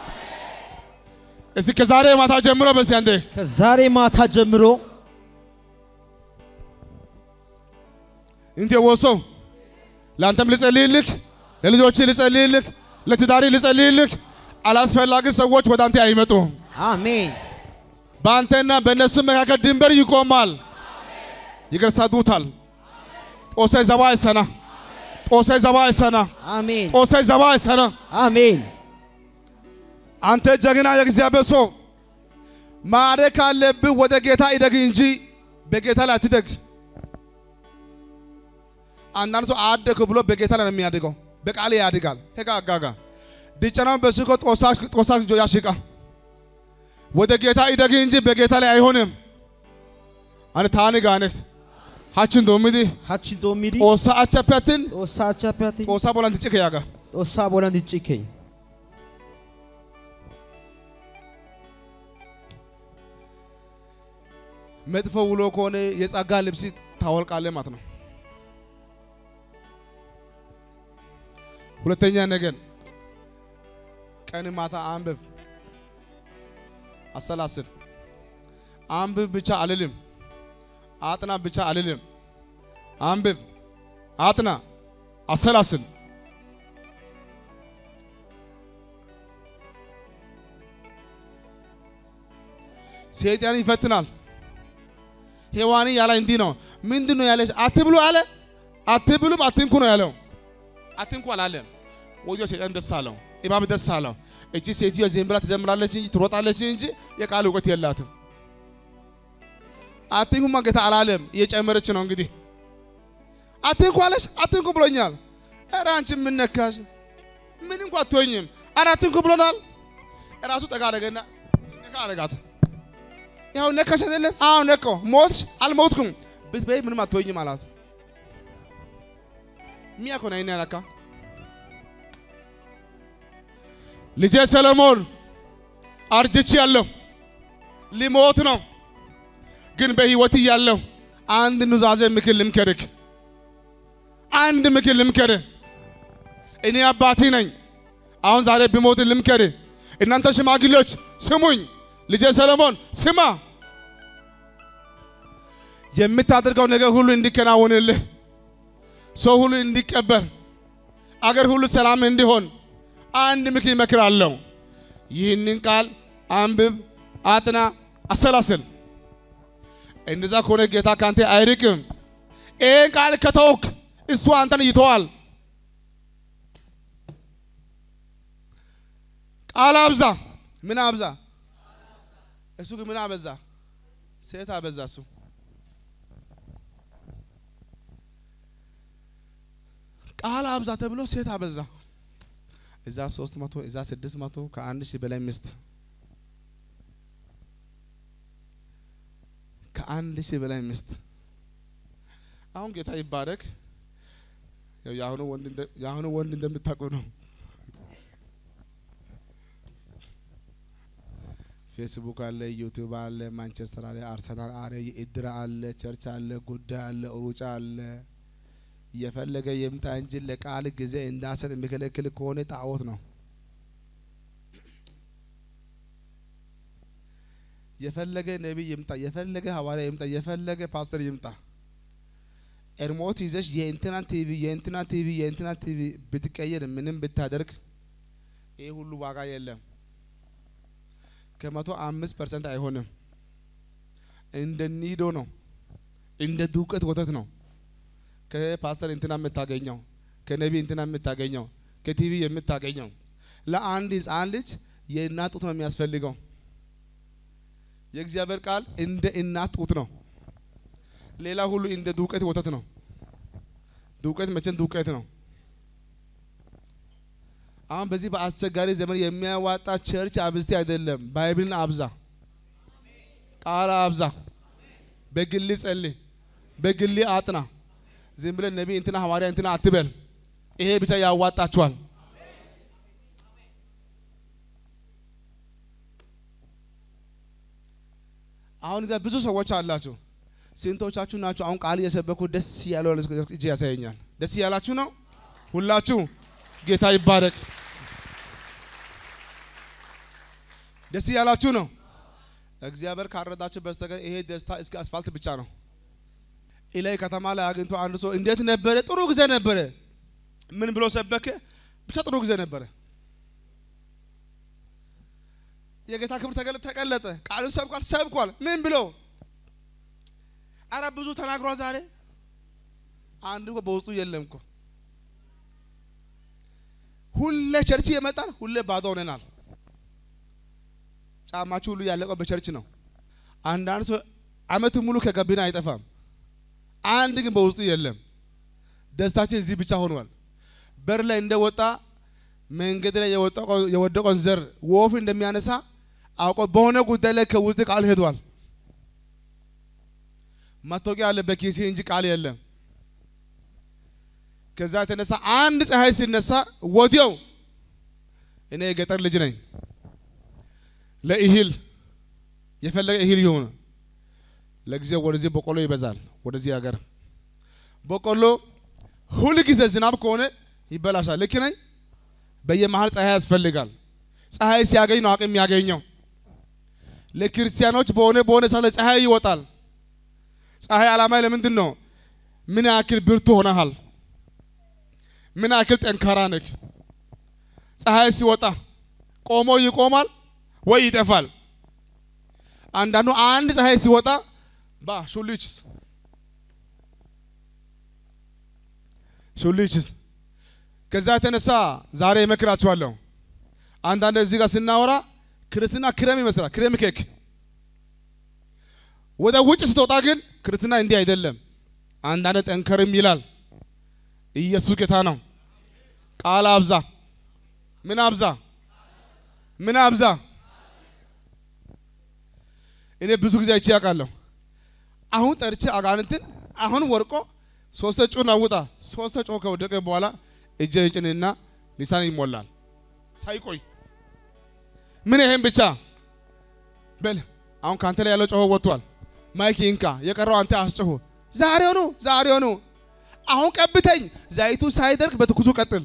እስኪ ከዛሬ ማታ ጀምሮ በሲ አንዴ ከዛሬ ማታ ጀምሮ እንቴ ወሶ ለአንተም ልጸልይልክ፣ ለልጆች ልጸልይልክ፣ ለትዳሪ ልጸልይልክ። አላስፈላጊ ሰዎች ወደ አንተ አይመጡም። አሜን በአንተና በእነሱ መካከል ድንበር ይቆማል። ይገርሳዱታል። ጦሳይ ዘባ አይሰና ጦሳይ ዘባ አይሰና አሜን ጦሳይ ዘባ አይሰና። አሜን አንተ ጀግና የእግዚአብሔር ሰው ማደግ ካለብህ ወደ ጌታ ይደግ እንጂ በጌታ ላይ አትደግ። አንዳንድ ሰው አደግ ብሎ በጌታ ላይ ነው የሚያድገው። በቃል ያድጋል። ሄጋ አጋጋ ድጨናው በስኮ ጦሳ ጦሳ ያሽቃ ወደ ጌታ ይደግ እንጂ በጌታ ላይ አይሆንም። አነ ታኒ ጋነት ሀችን ዶሚዲ ሀቺ ዶሚዲ ጦሳ አቸፐትን ጦሳ አቻፒያቲ ጦሳ ቦላን ትጭክ ያጋ ጦሳ ቦላን ይጭከኝ መጥፎ ውሎ ከሆነ የጸጋ ልብስ ታወልቃለህ ማለት ነው። ሁለተኛ ነገር ቀን ማታ አንብብ፣ አሰላስል። አንብብ ብቻ አልልም፣ አጥና ብቻ አልልም። አንብብ፣ አጥና፣ አሰላስል። ሰይጣን ይፈትናል። ሔዋን ያለ እንዲህ ነው። ምንድን ነው ያለች? አትብሉ አለ። አትብሉም አትንኩ ነው ያለው። አትንኩ አላለም። ወዲያው ሰይጣን ደስ አለው፣ እባብ ደስ አለው። እቺ ሴትዮ ዝም ብላ ትዘምራለች እንጂ ትሮጣለች እንጂ የቃል እውቀት የላትም። አትንኩማ ጌታ አላለም። እየጨመረች ነው እንግዲህ። አትንኩ አለች። አትንኩ ብሎኛል። ኧረ አንቺ ምን ነካሽ? ምን እንኳ አትሆኝም። ኧረ አትንኩ ብሎናል። ራሱ ጠጋ አደረገና ነካ አደረጋት። ያው ነካሽ አይደለም? አዎ ነካው። ሞትሽ? አልሞትኩም። ብትበይ ምንም አትሆኝም አላት። ሚያ እኮ ነው አይኔ ያላካ ልጄ ሰለሞን አርጅቼ ያለሁ ሊሞት ነው፣ ግን በህይወት እያለሁ አንድ ኑዛዜ ምክር ልምከርክ። አንድ ምክር ልምከርህ። እኔ አባቴ ነኝ። አሁን ዛሬ ብሞት ልምከርህ። እናንተ ሽማግሌዎች ስሙኝ። ልጄ ሰለሞን ስማ፣ የምታደርገው ነገር ሁሉ እንዲከናወንልህ፣ ሰው ሁሉ እንዲቀበር፣ አገር ሁሉ ሰላም እንዲሆን አንድ ምክር ይመክራለሁ። ይህንን ቃል አንብብ፣ አጥና፣ አሰላስል። እንደዛ ከሆነ ጌታ ካንተ አይርቅም። ይህን ቃል ከተውክ እሱ አንተን ይተዋል። ቃል አብዛ። ምን አብዛ? እሱ ግን ምን አበዛ? ሴት አበዛ። እሱ ቃል አብዛ ተብሎ ሴት አበዛ። እዛ ሶስት መቶ እዛ ስድስት መቶ ከአንድ ሺህ በላይ ሚስት ከአንድ ሺህ በላይ ሚስት። አሁን ጌታ ይባረክ። ያው የአሁኑ ወንድ እንደ- የአሁኑ ወንድ እንደምታውቀው ነው። ፌስቡክ አለ፣ ዩቲዩብ አለ፣ ማንቸስተር አለ፣ አርሰናል አለ፣ የእድር አለ፣ ቸርች አለ፣ ጉዳይ አለ፣ ሩጫ አለ። እየፈለገ የምጣ እንጂ ለቃል ጊዜ እንዳሰጥ የሚከለክል ከሆነ ጣዖት ነው። የፈለገ ነቢይ ይምጣ፣ የፈለገ ሐዋርያ ይምጣ፣ የፈለገ ፓስተር ይምጣ፣ ኤርሞት ይዘሽ የእንትና ቲቪ የእንትና ቲቪ የእንትና ቲቪ ብትቀየር ምንም ብታደርግ ይህ ሁሉ ዋጋ የለም። ከመቶ አምስት ፐርሰንት አይሆንም። እንደ ኒዶ ነው፣ እንደ ዱቄት ወተት ነው። ከፓስተር እንትና የምታገኘው ከነቢይ እንትና የምታገኘው ከቲቪ የምታገኘው ለአንድ ሕፃን ልጅ የእናት ጡት ነው የሚያስፈልገው። የእግዚአብሔር ቃል እንደ እናት ጡት ነው። ሌላ ሁሉ እንደ ዱቄት ወተት ነው። ዱቄት መቼም ዱቄት ነው። አሁን በዚህ በአስቸጋሪ ዘመን የሚያዋጣ ቸርች አብዝቴ አይደለም። ባይብልን አብዛ፣ ቃል አብዛ፣ በግል ጸልይ፣ በግል አጥና። ዝም ብለን ነቢይ እንትና ሐዋርያ እንትና አትበል። ይሄ ብቻ ያዋጣችኋል። አሁን እዚያ ብዙ ሰዎች አላችሁ። ስንቶቻችሁ ናችሁ አሁን ቃል እየሰበኩ ደስ ያለው እጅ ያሳየኛል። ደስ ያላችሁ ነው ሁላችሁ። ጌታ ይባረክ። ደስ ያላችሁ ነው። እግዚአብሔር ካረዳችሁ በስተቀር ይሄ ደስታ እስከ አስፋልት ብቻ ነው። ኢላይ ከተማ ላይ አግኝቶ አንድ ሰው እንዴት ነበረ? ጥሩ ጊዜ ነበረ። ምን ብሎ ሰበከ? ብቻ ጥሩ ጊዜ ነበረ። የጌታ ክብር ተገለ- ተቀለጠ። ቃሉን ሰብኳል ሰብኳል። ምን ብሎ አረ ብዙ ተናግሯል። ዛሬ አንድ እኮ በውስጡ የለም እኮ ሁሌ ቸርች የመጣን ሁሌ ባዶ ሆነናል። ጫማችሁ ሁሉ ያለቀው በቸርች ነው። አንዳንድ ሰው አመት ሙሉ ከገቢና አይጠፋም። አንድ ግን በውስጡ የለም። ደስታችን እዚህ ብቻ ሆኗል። በር ላይ እንደወጣ መንገድ ላይ የወጣው- የወደቀውን ዘር ወፍ እንደሚያነሳ አውቆ በሆነ ጉዳይ ላይ ከውስጥ ቃል ሄዷል። መታወቂያ አለ በኪሴ እንጂ ቃል የለም። ከዛ የተነሳ አንድ ፀሐይ ሲነሳ ወዲያው እኔ የገጠር ልጅ ነኝ። ለእህል የፈለገ እህል ይሁን ለጊዜው ወደዚህ በቆሎ ይበዛል። ወደዚህ ሀገር በቆሎ ሁል ጊዜ ዝናብ ከሆነ ይበላሻል። ልክ ነኝ። በየመሀል ፀሐይ ያስፈልጋል። ፀሐይ ሲያገኝ ነው አቅም የሚያገኘው። ለክርስቲያኖች በሆነ በሆነ ሰዓት ላይ ፀሐይ ይወጣል። ፀሐይ ዓላማ ለምንድን ነው? ምን ያክል ብርቱ ሆነሃል? ምን ያክል ጠንካራ ነህ? ፀሐይ ሲወጣ ቆሞ ይቆማል ወይ ይጠፋል። አንዳንዱ አንድ ፀሐይ ሲወጣ ባ ሹልችስ ሹልችስ ከዛ የተነሳ ዛሬ እመክራችኋለሁ። አንዳንድ እዚህ ጋር ስናወራ ክርስትና ክረም ይመስላል፣ ክሬም ኬክ። ወደ ውጭ ስትወጣ ግን ክርስትና እንዲህ አይደለም። አንዳንድ ጠንከርም ይላል። ኢየሱስ ጌታ ነው። ቃል አብዛ። ምን አብዛ? ምን አብዛ? እኔ ብዙ ጊዜ አይቼ ያውቃለሁ። አሁን ጠርቼ አጋንንትን አሁን ወርቆ ሶስተ ጩን አውጣ ሶስተ ጮ ከወደቀ በኋላ እጄን ጭንና ሊሳን ይሞላል ሳይቆይ ምን ይሄን ብቻ በል አሁን ካንተ ላይ ያለው ጮሆ ወጥቷል። ማይክ ይንካ፣ የቀረው አንተ አስጮሁ። ዛሬውኑ ዛሬውኑ አሁን ቀብተኝ፣ ዘይቱ ሳይደርቅ በትኩሱ ቀጥል።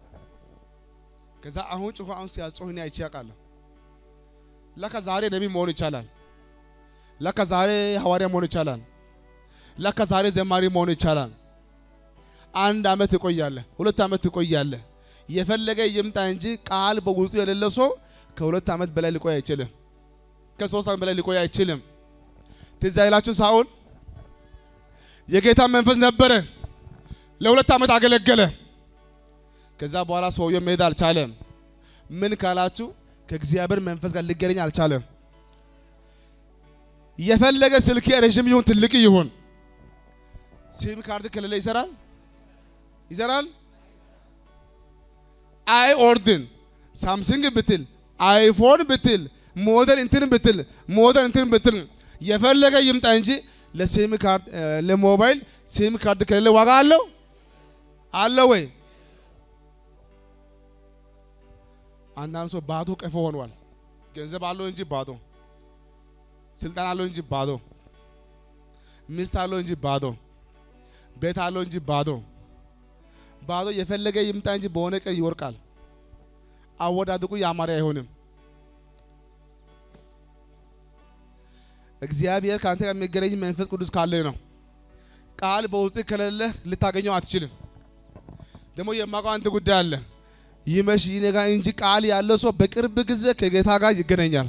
ከዛ አሁን ጮሆ አሁን ሲያስጮህ እኔ አይቼ ያውቃለሁ። ለካ ዛሬ ነቢይ መሆን ይቻላል። ለካ ዛሬ ሐዋርያ መሆን ይቻላል። ለካ ዛሬ ዘማሪ መሆን ይቻላል። አንድ አመት ትቆያለህ፣ ሁለት አመት ትቆያለህ። የፈለገ ይምጣ እንጂ ቃል በውስጡ የሌለ ሰው ከሁለት አመት በላይ ሊቆይ አይችልም። ከሶስት አመት በላይ ሊቆይ አይችልም። ትዝ አይላችሁ ሳኦል የጌታ መንፈስ ነበረ፣ ለሁለት አመት አገለገለ። ከዛ በኋላ ሰውየው መሄድ አልቻለም። ምን ካላችሁ ከእግዚአብሔር መንፈስ ጋር ሊገናኝ አልቻለም። የፈለገ ስልክ ረዥም ይሁን ትልቅ ይሁን ሲም ካርድ ከሌለ ይሰራል ይሰራል። አይ ኦርድን ሳምሰንግ ብትል አይፎን ብትል ሞዴል እንትን ብትል ሞዴል እንትን ብትል የፈለገ ይምጣ እንጂ ለሲም ካርድ ለሞባይል ሲም ካርድ ከሌለ ዋጋ አለው አለው ወይ? አንዳንድ ሰው ባዶ ቀፎ ሆኗል። ገንዘብ አለው እንጂ ባዶ፣ ስልጣን አለው እንጂ ባዶ፣ ሚስት አለው እንጂ ባዶ፣ ቤት አለው እንጂ ባዶ ባዶ የፈለገ ይምጣ እንጂ በሆነ ቀን ይወርቃል። አወዳድቁ ያማረ አይሆንም። እግዚአብሔር ከአንተ ጋር የሚገናኝ መንፈስ ቅዱስ ካለ ነው። ቃል በውስጥ ከሌለ ልታገኘው አትችልም። ደግሞ የማውቀው አንድ ጉዳይ አለ። ይመሽ ይነጋ እንጂ ቃል ያለው ሰው በቅርብ ጊዜ ከጌታ ጋር ይገናኛል።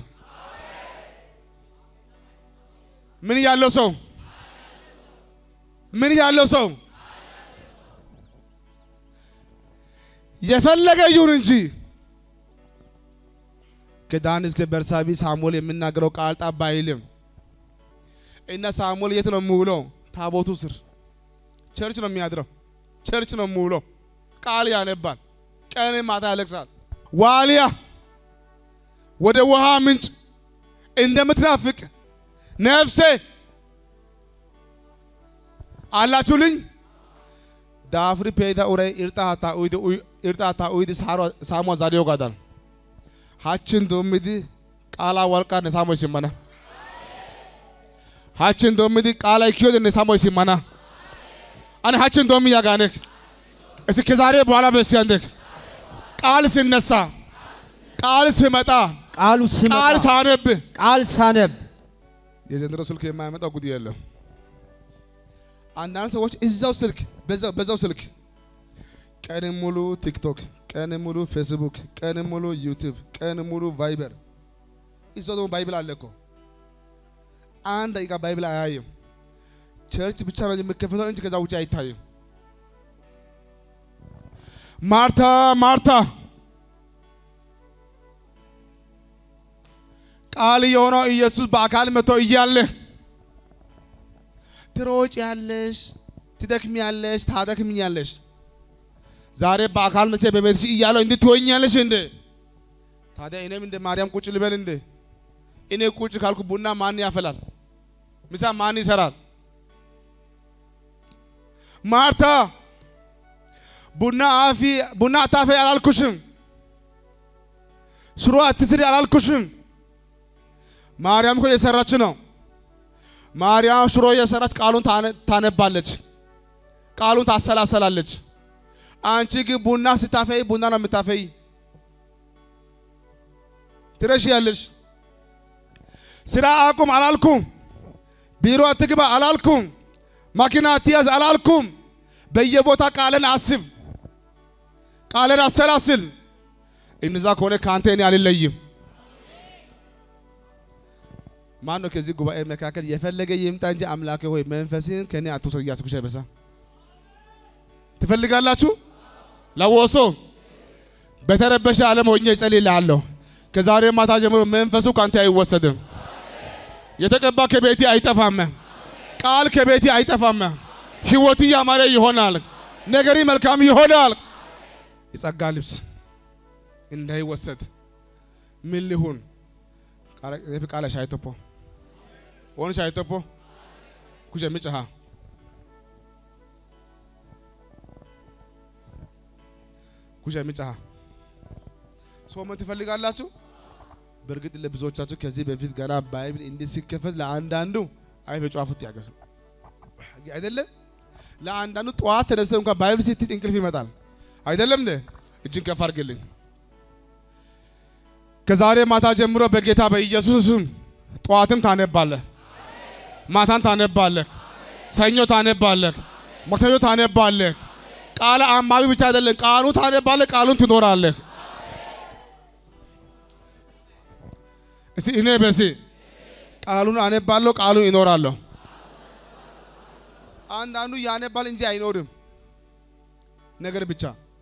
ምን ያለው ሰው ምን ያለው ሰው የፈለገ ይሁን እንጂ ከዳን እስከ በርሳቢ ሳሙኤል የሚናገረው ቃል ጠብ አይልም። እና ሳሙኤል የት ነው የሚውለው? ታቦቱ ስር ቸርች ነው የሚያድረው። ቸርች ነው የሚውለው። ቃል ያነባል። ቀን ማታ ያለቅሳል። ዋሊያ ወደ ውሃ ምንጭ እንደምትናፍቅ ነፍሴ አላችሁልኝ። ዳፍሪ ፔዳ ኡራይ ኢርጣታ ኡይዲ ኢርጣታ ኡይዲ ሳሮ ሳሞ ዛዲዮ ጋዳል ሃችን ዶሚዲ ቃላ ወልቃ ነሳሞ ሲመና ሃችን ዶሚዲ ቃላ ይኪዮ ነሳሞ ሲመና አነ ሃችን ዶሚ ያጋነክ እስኪ ከዛሬ በኋላ በሲያንደክ ቃል ሲነሳ ቃል ሲመጣ ቃሉ ስመጣ ቃል ሳነብ ቃል ሳነብ የዘንድሮ ስልክ የማያመጣው ጉድ የለም። አንዳንድ ሰዎች እዛው ስልክ በዛው በዛው ስልክ ቀን ሙሉ ቲክቶክ፣ ቀን ሙሉ ፌስቡክ፣ ቀን ሙሉ ዩቲዩብ፣ ቀን ሙሉ ቫይበር። እዛው ደግሞ ባይብል አለ እኮ አንድ ደቂቃ ባይብል አያይም። ቸርች ብቻ ነው የሚከፈተው እንጂ ከዛ ውጭ አይታይም። ማርታ ማርታ ቃል የሆነው ኢየሱስ በአካል መጥቶ እያለ ትሮጭ ያለሽ ትደክሚ ያለሽ ታደክምኛለሽ። ዛሬ በአካል መቼ በቤትሽ እያለው እንዴት ትሆኛለሽ እንዴ? ታዲያ እኔም እንደ ማርያም ቁጭ ልበል እንዴ? እኔ ቁጭ ካልኩ ቡና ማን ያፈላል? ምሳ ማን ይሰራል? ማርታ ቡና አፊ ቡና አታፈ አላልኩሽም። ሽሮ አትስሪ አላልኩሽም። ማርያም እኮ እየሰራች ነው። ማርያም ሽሮ እየሰራች ቃሉን ታነባለች፣ ቃሉን ታሰላሰላለች። አንቺ ግን ቡና ስታፈይ ቡና ነው የምታፈይ። ትረሽ ያለሽ ስራ አቁም አላልኩም። ቢሮ አትግባ አላልኩም። ማኪና አትያዝ አላልኩም። በየቦታ ቃልን አስብ፣ ቃልን አሰላስል። እነዛ ከሆነ ከአንተ እኔ አልለይም። ማን ነው ከዚህ ጉባኤ መካከል የፈለገ ይምጣ እንጂ አምላኬ ሆይ መንፈስን ከኔ አትውሰድ እያስኩሽ አይበሳ ትፈልጋላችሁ? ለወሶ በተረበሸ ዓለም ሆኜ እጸልይልሃለሁ። ከዛሬ ማታ ጀምሮ መንፈሱ ካንተ አይወሰድም። የተቀባ ከቤቴ አይጠፋም። ቃል ከቤቴ አይጠፋም። ህይወት ያማረ ይሆናል። ነገሪ መልካም ይሆናል። የጸጋ ልብስ እንዳይወሰድ ምን ሊሁን ቃለ ሻይቶፖ ኦንሻ አይተፖ ኩጀ ምጭሃ ኩጀ ምጭሃ ሶመን ትፈልጋላችሁ? በእርግጥ ለብዙዎቻችሁ ከዚህ በፊት ገና ባይብል እንዲህ ሲከፈት ለአንዳንዱ አይፈ ጫፉት ያገሰ አይደለም። ለአንዳንዱ ጠዋት ተነስተህ እንኳን ባይብል ስትይዝ እንቅልፍ ይመጣል። አይደለም እንዴ? እጅን ከፍ አድርግልኝ። ከዛሬ ማታ ጀምሮ በጌታ በኢየሱስ ስም ጠዋትም ታነባለህ፣ ማታን ታነባለህ፣ ሰኞ ታነባለህ፣ ማክሰኞ ታነባለህ። ቃለ አንባቢ ብቻ አይደለም፣ ቃሉ ታነባለህ፣ ቃሉን ትኖራለህ። እስቲ እኔ በሲ ቃሉን አነባለሁ፣ ቃሉን ይኖራለሁ። አንዳንዱ ያነባል እንጂ አይኖርም። ነገር ብቻ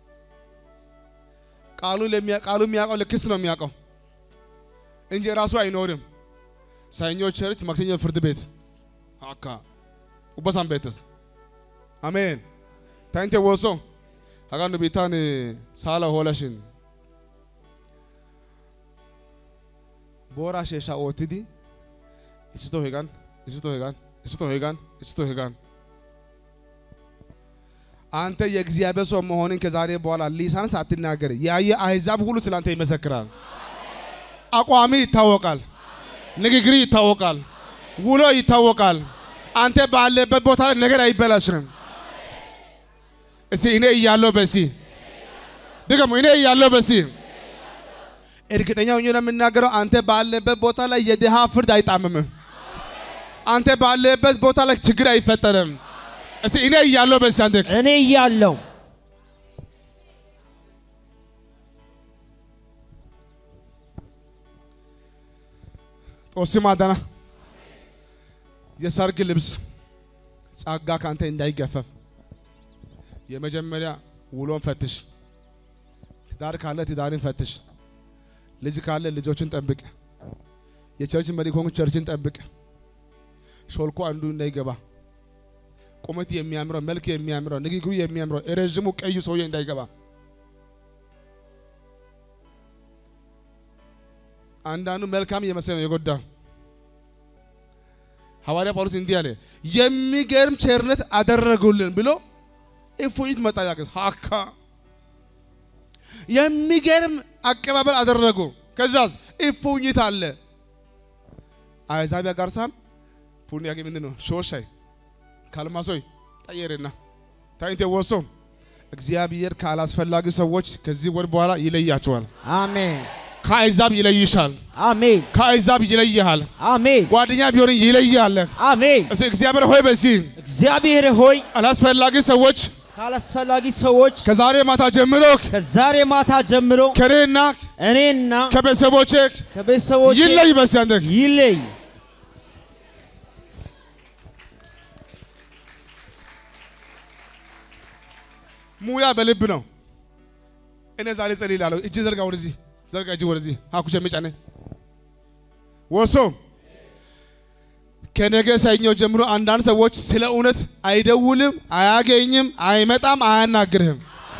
ቃሉ ለሚያ ቃሉ የሚያውቀው ለክስ ነው የሚያውቀው እንጂ ራሱ አይኖርም። ሰኞ ቸርች፣ ማክሰኞ ፍርድ ቤት አካ ኡበሳን ቤተስ አሜን ታይንቴ ወሶ አጋንዱ ቢታን ሳላ ሆለሽን ቦራ ሼሻ ኦትዲ እስቶ ሄጋን እስቶ ሄጋን እስቶ ሄጋን እስቶ ሄጋን አንተ የእግዚአብሔር ሰው መሆንን ከዛሬ በኋላ ሊሳን ሳትናገር ያየ አሕዛብ ሁሉ ስላንተ ይመሰክራል። አቋሚ ይታወቃል። ንግግሪ ይታወቃል። ውሎ ይታወቃል። አንተ ባለበት ቦታ ላይ ነገር አይበላሽም። እስቲ እኔ እያለሁ በሲ ድገሙ። እኔ እያለሁ በሲ እርግጠኛ ሆኜ ነው የምናገረው። አንተ ባለበት ቦታ ላይ የድሃ ፍርድ አይጣምምም። አንተ ባለበት ቦታ ላይ ችግር አይፈጠርም። እስቲ እኔ እያለሁ በሲ አንተ እኔ እያለሁ ጦሲ ማዳና የሰርግ ልብስ ጸጋ ካንተ እንዳይገፈፍ የመጀመሪያ ውሎን ፈትሽ። ትዳር ካለ ትዳርን ፈትሽ። ልጅ ካለ ልጆችን ጠብቅ። የቸርች መሪ ከሆንክ ቸርችን ጠብቅ። ሾልኮ አንዱ እንዳይገባ ቁመት የሚያምረው መልክ የሚያምረው ንግግሩ የሚያምረው ረዥሙ ቀዩ ሰውዬ እንዳይገባ አንዳንዱ መልካም እየመሰለ ነው የጎዳ ሐዋርያ ጳውሎስ እንዲህ አለ፣ የሚገርም ቸርነት አደረጉልን ብሎ እፎይት መጣ ያቀስ ሀካ የሚገርም አቀባበል አደረጉ። ከዛስ እፎይት አለ አይዛቢያ ጋርሳም ፑኒ ያገ ምንድን ነው ሾሻይ ካልማሶይ ጠየርና ታይንቴ ወሶ እግዚአብሔር ካላስፈላጊ ሰዎች ከዚህ ወር በኋላ ይለያቸዋል። አሜን ከአሕዛብ ይለይሻል። አሜን ከአሕዛብ ይለይሃል። አሜን ጓደኛ ቢሆን ይለያለህ። አሜን። እስ እግዚአብሔር ሆይ በዚህ እግዚአብሔር ሆይ አላስፈላጊ ሰዎች ካላስፈላጊ ሰዎች ከዛሬ ማታ ጀምሮ ከዛሬ ማታ ጀምሮ ከኔና እኔና ከቤተሰቦቼ ከቤተሰቦች ይለይ በዚህ አንተ ይለይ። ሙያ በልብ ነው። እኔ ዛሬ ጸልላለሁ። እጅ ዘርጋ ወደዚህ ዘርጋ እጅ ወደዚህ አኩሸ መጫነ ወሶ ከነገ ሰኞ ጀምሮ አንዳንድ ሰዎች ስለ እውነት አይደውልም፣ አያገኝም፣ አይመጣም፣ አያናግርህም።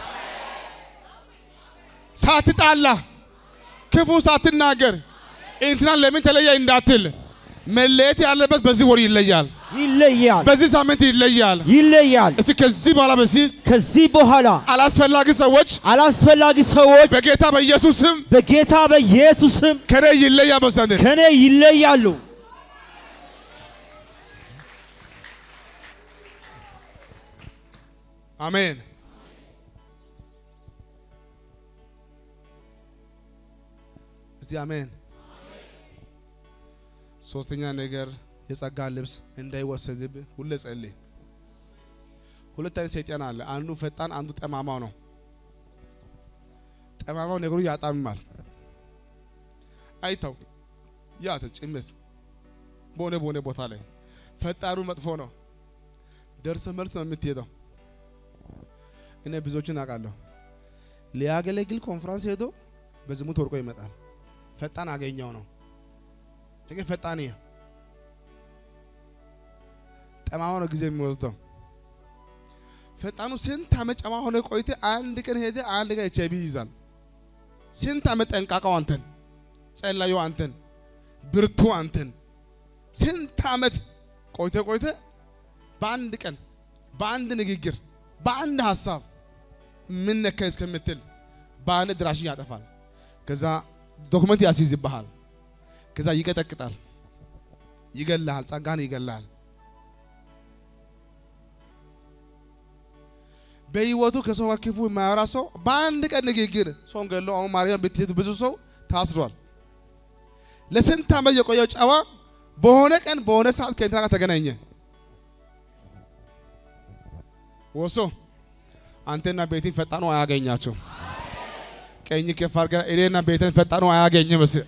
ሳትጣላ ክፉ ሳትናገር እንትናን ለምን ተለየ እንዳትል መለየት ያለበት በዚህ ወር ይለያል፣ ይለያል በዚህ ሳምንት ይለያል። ይለያል። እስኪ ከዚህ በኋላ በዚህ ከዚህ በኋላ አላስፈላጊ ሰዎች አላስፈላጊ ሰዎች በጌታ በኢየሱስ ስም በጌታ በኢየሱስ ስም ከኔ ይለያ በሰንድ ከኔ ይለያሉ። አሜን። እስቲ አሜን። ሶስተኛ ነገር የጸጋ ልብስ እንዳይወሰድብህ ሁሌ ጸልይ። ሁለት አይነት ሰይጣን አለ። አንዱ ፈጣን፣ አንዱ ጠማማው ነው። ጠማማው ነገሩ ያጣምማል፣ አይታው ያተ ጭምስ በሆነ በሆነ ቦታ ላይ ፈጣኑ መጥፎ ነው። ደርሰ መልስ ነው የምትሄደው። እኔ ብዙዎችን አውቃለሁ። ሊያገለግል ኮንፈረንስ ሄዶ በዝሙት ወርቆ ይመጣል። ፈጣን አገኘው ነው ይሄ ፈጣን ይሄ ጠማማው ነው ጊዜ የሚወስደው። ፈጣኑ ስንት ዓመት ጨማ ሆነ ቆይተ አንድ ቀን ሄደ አንድ ቀን ኤች አይ ቪ ይይዛል። ስንት ዓመት ጠንቃቃው አንተን፣ ጸላዩ አንተን፣ ብርቱ አንተን፣ ስንት ዓመት ቆይተ ቆይተ በአንድ ቀን በአንድ ንግግር በአንድ ሀሳብ ምን ነካ እስከምትል በአንድ ድራሽን ያጠፋል። ከዛ ዶክመንት ያስይዝብሃል። ከዛ ይቀጠቅጣል፣ ይገላል፣ ጸጋን ይገላል። በህይወቱ ከሰው ጋር ክፉ የማያወራ ሰው በአንድ ቀን ንግግር ሰውን ገለው አሁን ማርያም ብትሄድ ብዙ ሰው ታስሯል። ለስንት ዓመት የቆየው ጨዋ በሆነ ቀን በሆነ ሰዓት ከእንትና ጋር ተገናኘ። ወሶ አንተና ቤትን ፈጣኑ አያገኛቸው። ቀኝ ከፍ አድርገህ እኔና ቤትን ፈጣኑ አያገኝም። እስ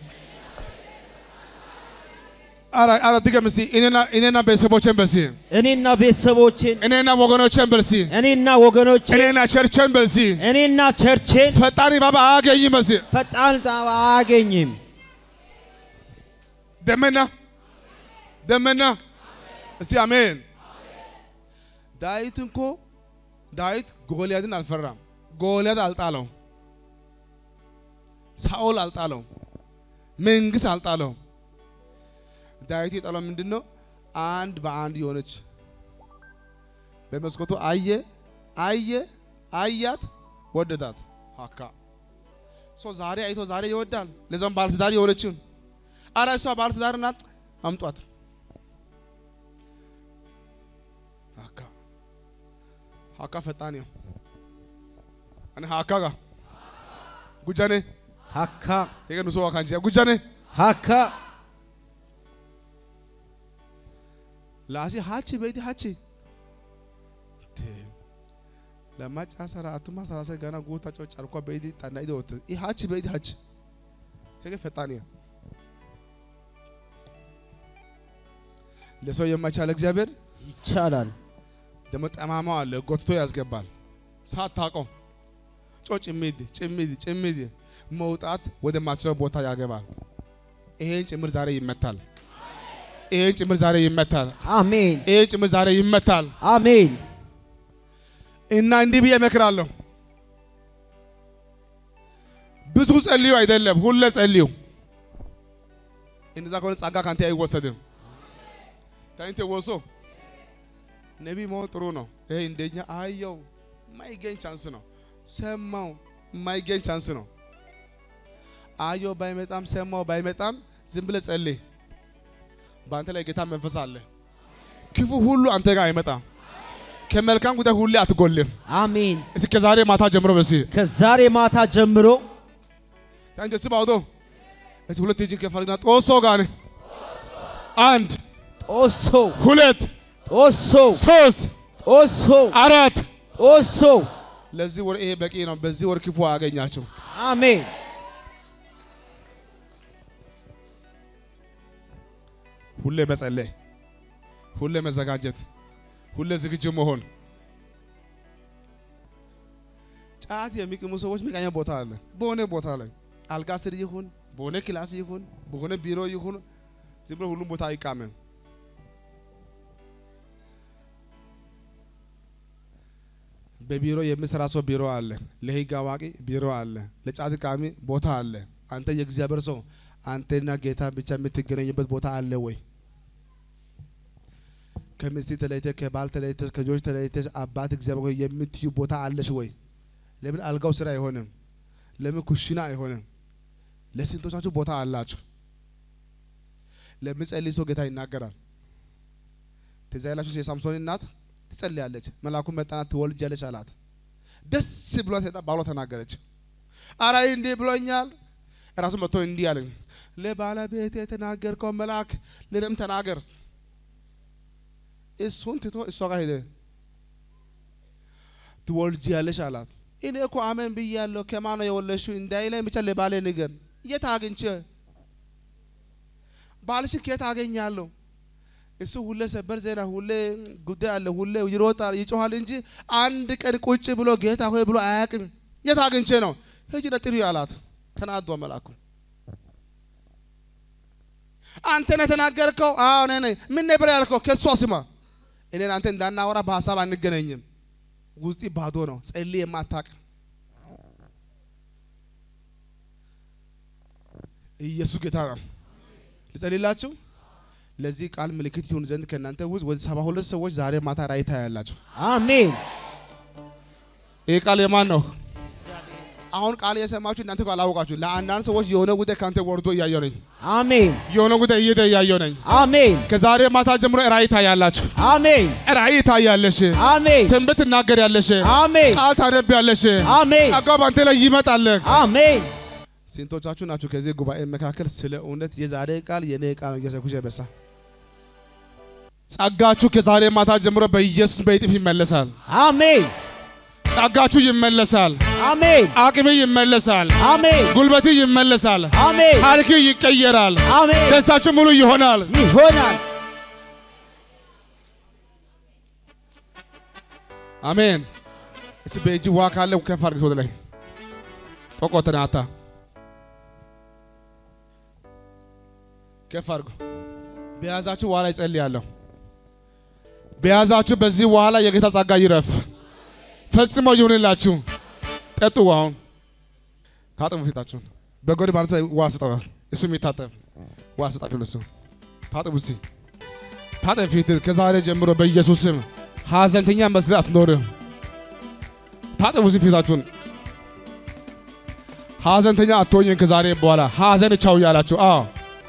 አረ አረ ድገም እስቲ እኔና እኔና ቤተሰቦቼን በሲ እኔና ቤተሰቦቼን እኔና ወገኖቼን በሲ እኔና ወገኖቼን እኔና ቸርቼን በሲ እኔና ቸርቼን ፈጣሪ ባባ አያገኝም። በሲ ፈጣን ጣባ አያገኝም። ደመና ደመና እስቲ አሜን። ዳዊት እኮ ዳዊት ጎልያድን አልፈራም። ጎልያድ አልጣለው፣ ሳኦል አልጣለው፣ መንግስት አልጣለው። ዳዊት የጣለው ምንድን ነው? አንድ በአንድ የሆነች በመስኮቱ አየ አየ አያት፣ ወደዳት። ሀካ ሶ ዛሬ አይቶ ዛሬ ይወዳል። ለዛም ባለትዳር የሆነችውን አረ እሷ ባለትዳር ናት፣ አምጧት። ሀካ ሀካ ፈጣን ነው። እኔ ሀካ ጋ ጉጃኔ ሀካ የገኑ ሰው ካንጂ ጉጃኔ ሀካ ላሲ ሀቺ በይቲ ሀቺ ለማጫ ሰራ አቱማ ሰራሰ ገና ጉታ ጮ ጨርኳ በይቲ ጣና ይዶት ኢ ሀቺ በይቲ ሀቺ ሄገ ፈጣን ነው። ለሰው የማይቻል እግዚአብሔር ይቻላል። ደግሞ ጠማማው አለ ጎትቶ ያስገባል። ሳታውቀው ጮ ጭሚድ ጭሚድ ጭሚድ መውጣት ወደ ማትችለው ቦታ ያገባል። ይሄን ጭምር ዛሬ ይመታል። ይሄን ጭምር ዛሬ ይመታል። አሜን ይሄን ጭምር ዛሬ ይመታል። አሜን። እና እንዲህ ብዬ እመክራለሁ። ብዙ ጸልዩ አይደለም፣ ሁለ ጸልዩ። እንደዛ ከሆነ ጸጋ ካንተ አይወሰድም። ታንተ ወሶ ነቢ መሆን ጥሩ ነው። ይሄ እንደኛ አየው ማይገኝ ቻንስ ነው። ሰማው ማይገኝ ቻንስ ነው። አየው ባይመጣም ሰማው ባይመጣም ዝም ብለህ ጸልይ። በአንተ ላይ ጌታ መንፈስ አለ። ክፉ ሁሉ አንተ ጋር አይመጣም። ከመልካም ጉዳይ ሁሌ አትጎልም። አሜን። እስከ ዛሬ ማታ ጀምሮ በሲ ከዛሬ ማታ ጀምሮ ታንጀ ስባውዶ እስ ሁለት እጅን ከፋልና ጦሶ ጋር አንድ ጦሶ ሁለት ጦሶ ሶስት ጦሶ አራት ጦሶ ለዚህ ወር ይሄ በቂ ነው። በዚህ ወር ክፉ አያገኛቸው። አሜን። ሁሌ መጸለይ፣ ሁሌ መዘጋጀት፣ ሁሌ ዝግጁ መሆን። ጫት የሚቅሙ ሰዎች መቃኛ ቦታ አለ። በሆነ ቦታ ላይ አልጋ ስር ይሁን በሆነ ክላስ ይሁን በሆነ ቢሮ ይሁን ዝም ብሎ ሁሉም ቦታ አይቃምም። በቢሮ የሚሰራ ሰው ቢሮ አለ። ለህግ አዋቂ ቢሮ አለ። ለጫት ቃሚ ቦታ አለ። አንተ የእግዚአብሔር ሰው አንተና ጌታ ብቻ የምትገናኙበት ቦታ አለ ወይ? ከሚስት ተለይተ ከባል ተለይተ ከልጆች ተለይተ አባት እግዚአብሔር ሆይ የምትዩ ቦታ አለሽ ወይ? ለምን አልጋው ስራ አይሆንም? ለምን ኩሽና አይሆንም? ለስንቶቻችሁ ቦታ አላችሁ? ለምጸልይ ሰው ጌታ ይናገራል። ትዝ ይላችሁ የሳምሶን እናት ትጸልያለች። መልአኩ መጣና ትወልጃለች አላት። ደስ ብሏት ሄዳ ባሏ ተናገረች። አራይ እንዲህ ብሎኛል። ራሱ መጥቶ እንዲህ አለኝ፣ ለባለቤት የተናገርከው መልአክ ለእኔም ተናገር። እሱን ትቶ እሷ ጋር ሄደ። ትወልጂያለሽ አላት። እኔ እኮ አሜን ብያለሁ። ከማን ነው የወለድሽው እንዳይለኝ ብቻ ለባሌ ንገር። የት አግኝቼ ባልሽን ከየት አገኛለሁ? እሱ ሁሌ ሰበር ዜና፣ ሁሌ ጉዳይ አለ፣ ሁሌ ይሮጣል፣ ይጮሃል እንጂ አንድ ቀን ቁጭ ብሎ ጌታ ሆይ ብሎ አያውቅም። የት አግኝቼ ነው? ሂጂ ለጥሪ አላት። ተናዷ መልአኩ። አንተ ነህ የተናገርከው? አዎ እኔ ነኝ። ምን ነበር ያልከው? ከእሷ ስማ። እኔን አንተ እንዳናወራ በሀሳብ አንገናኝም። ውስጢ ባዶ ነው። ጸልይ የማታውቅ ኢየሱስ ጌታ ነው። ልጸልላችሁ ለዚህ ቃል ምልክት ይሁን ዘንድ ከእናንተ ውስጥ ወደ ሰባ ሁለት ሰዎች ዛሬ ማታ ራእይ ታያላችሁ። አሜን ይህ ቃል የማን ነው? አሁን ቃል የሰማችሁ እናንተ እኮ አላወቃችሁ። ለአንዳንድ ሰዎች የሆነ ጉዳይ ከአንተ ወርዶ እያየሁ ነኝ። አሜን የሆነ ጉዳይ እየሄደ እያየሁ ነኝ። አሜን ከዛሬ ማታ ጀምሮ ራእይ ታያላችሁ። አሜን ራእይ ታያለሽ። አሜን ትንቢት ትናገሪያለሽ። አሜን ቃል ታነቢያለሽ። አሜን ጸጋው በአንተ ላይ ይመጣል። አሜን ስንቶቻችሁ ናችሁ ከዚህ ጉባኤ መካከል ስለ እውነት የዛሬ ቃል የኔ ቃል ነው እየሰኩሽ በሳ ጸጋችሁ ከዛሬ ማታ ጀምሮ በኢየሱስ በይጥፍ ይመለሳል። አሜን ጸጋችሁ ይመለሳል። አሜን አቅሜ ይመለሳል። አሜን ጉልበቴ ይመለሳል። አሜን ታሪክ ይቀየራል። አሜን ደስታችሁ ሙሉ ይሆናል። ይሆናል አሜን። እስ በእጅ ውሃ ካለ ከፍ አድርገህ ወደ ላይ ጦቆተናታ ከፍ አድርጎ በያዛችሁ ውሃ ላይ ጸልያለሁ። በያዛችሁ በዚህ ውሃ ላይ የጌታ ጸጋ ይረፍ፣ ፈጽሞ ይሁንላችሁ። ጠጡ ውሃውን፣ ታጠቡ ፊታችሁን። በጎን ማለት ላይ ውሃ ስጠዋል። እሱ የሚታጠብ ውሃ ስጣችሁ። እሱ ታጠቡ እስኪ ታጠብ ፊትህ። ከዛሬ ጀምሮ በኢየሱስ ስም ሐዘንተኛ መስራት አትኖርም። ታጠቡ እስኪ ፊታችሁን። ሐዘንተኛ አትሆኝም። ከዛሬ በኋላ ሐዘን ቻው እያላችሁ አዎ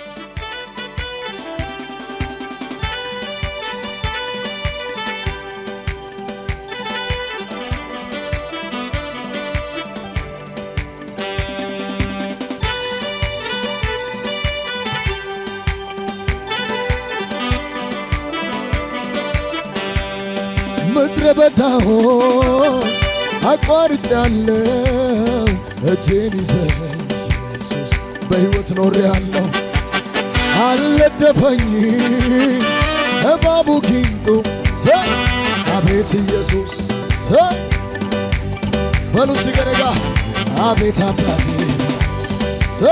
ምድረ በዳውን አቋርጫለሁ እጄን ይዘህ ኢየሱስ በሕይወት ኖሬአለሁ አልነደፈኝ እባቡ ጊንጡ ዘ አቤት ኢየሱስ ዘ በሉ ሲገረጋ አቤት አባቴ ዘ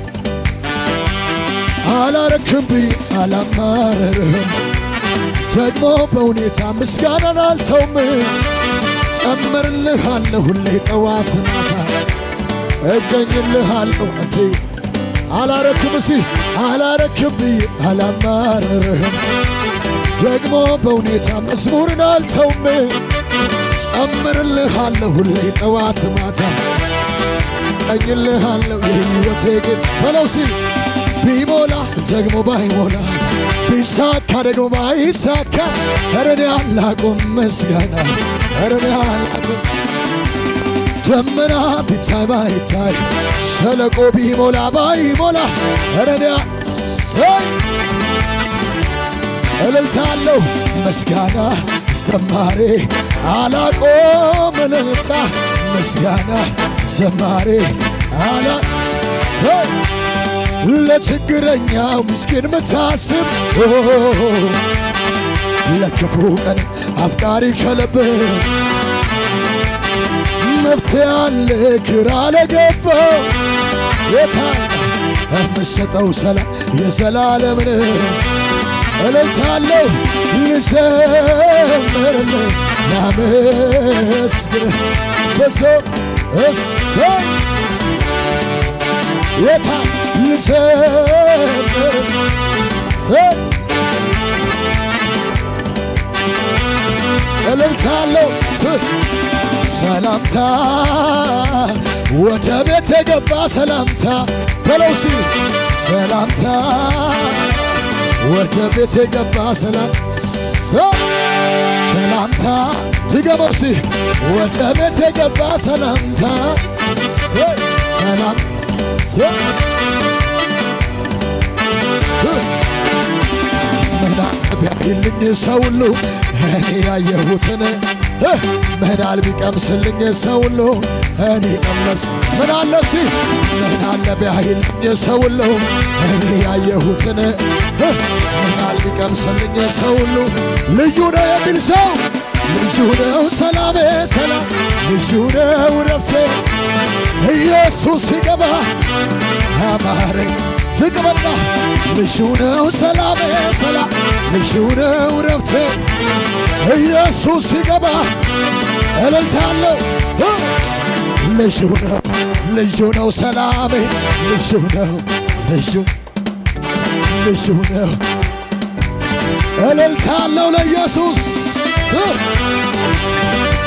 አላረክም ብዬ አላማረርህም ደግሞ በሁኔታ ምስጋናን አልተውም ጨምርልሃለሁ ሁሌ ጠዋት ማታ እገኝልሃለሁ እቴ አላረክም ሲ አላረክም ብዬ አላማረርህም ደግሞ በሁኔታ መዝሙርን አልተውም ጨምርልሃለሁ ሁሌ ጠዋት ማታ እቀኝልሃለሁ የሕይወቴ ጌጥ በለው ሲ ቢሞላ ደግሞ ባይሞላ ቢሳካ ደግሞ ባይሳካ እረኔ አላቁም ምስጋና እረኔ አላቁም ደመና ቢታይ ባይታይ ሸለቆ ቢሞላ ባይሞላ እረኔ ሰይ እልልታለሁ ምስጋና ዘማሬ አላቆም እልልታ ምስጋና ዘማሬ አላ ሰይ ለችግረኛው ምስኪን ምታስብ ለክፉ ቀን አፍቃሪ ከልብ መፍትሄ አለ ግራ ለገባው ጌታ የምሰጠው ሰላም የዘላለምን እልልታለሁ ልዘምርልህ ላመስግንህ በሰው እሰይ ጌታ ልዘምር እልልታለሁ ሰላምታ ወደ ቤት የገባ ሰላምታ በለው ሲ ሰላምታ ወደ ቤት የገባ ሰላም ሰላምታ ድገመው ሲ ወደ ቤት የገባ ሰላምታ ሰላም ምናል ቢያይልኝ ሰው ሁሉ እኔ ያየሁትን ምናል ቢቀምስልኝ ሰው ሁሉ እኔ ቀመስ ምናለ ሲ ምናለ ቢያይልኝ ሰው ሁሉ እኔ ያየሁትን ምናል ቢቀምስልኝ ሰው ሁሉ ልዩ ነው የሚል ሰው ልዩ ነው ሰላሜ ሰላም ልዩ ነው ረፍቴ ኢየሱስ ሲገባ አማረኝ ዝቅ በልና ልዩ ነው ሰላሜ ሰላም ልዩ ነው ረፍቴ ኢየሱስ ሲገባ እልልታለሁ ልዩ ነው ልዩ ነው ሰላሜ ልዩ ነው ልዩ ልዩ ነው እልልታ አለው ለኢየሱስ እ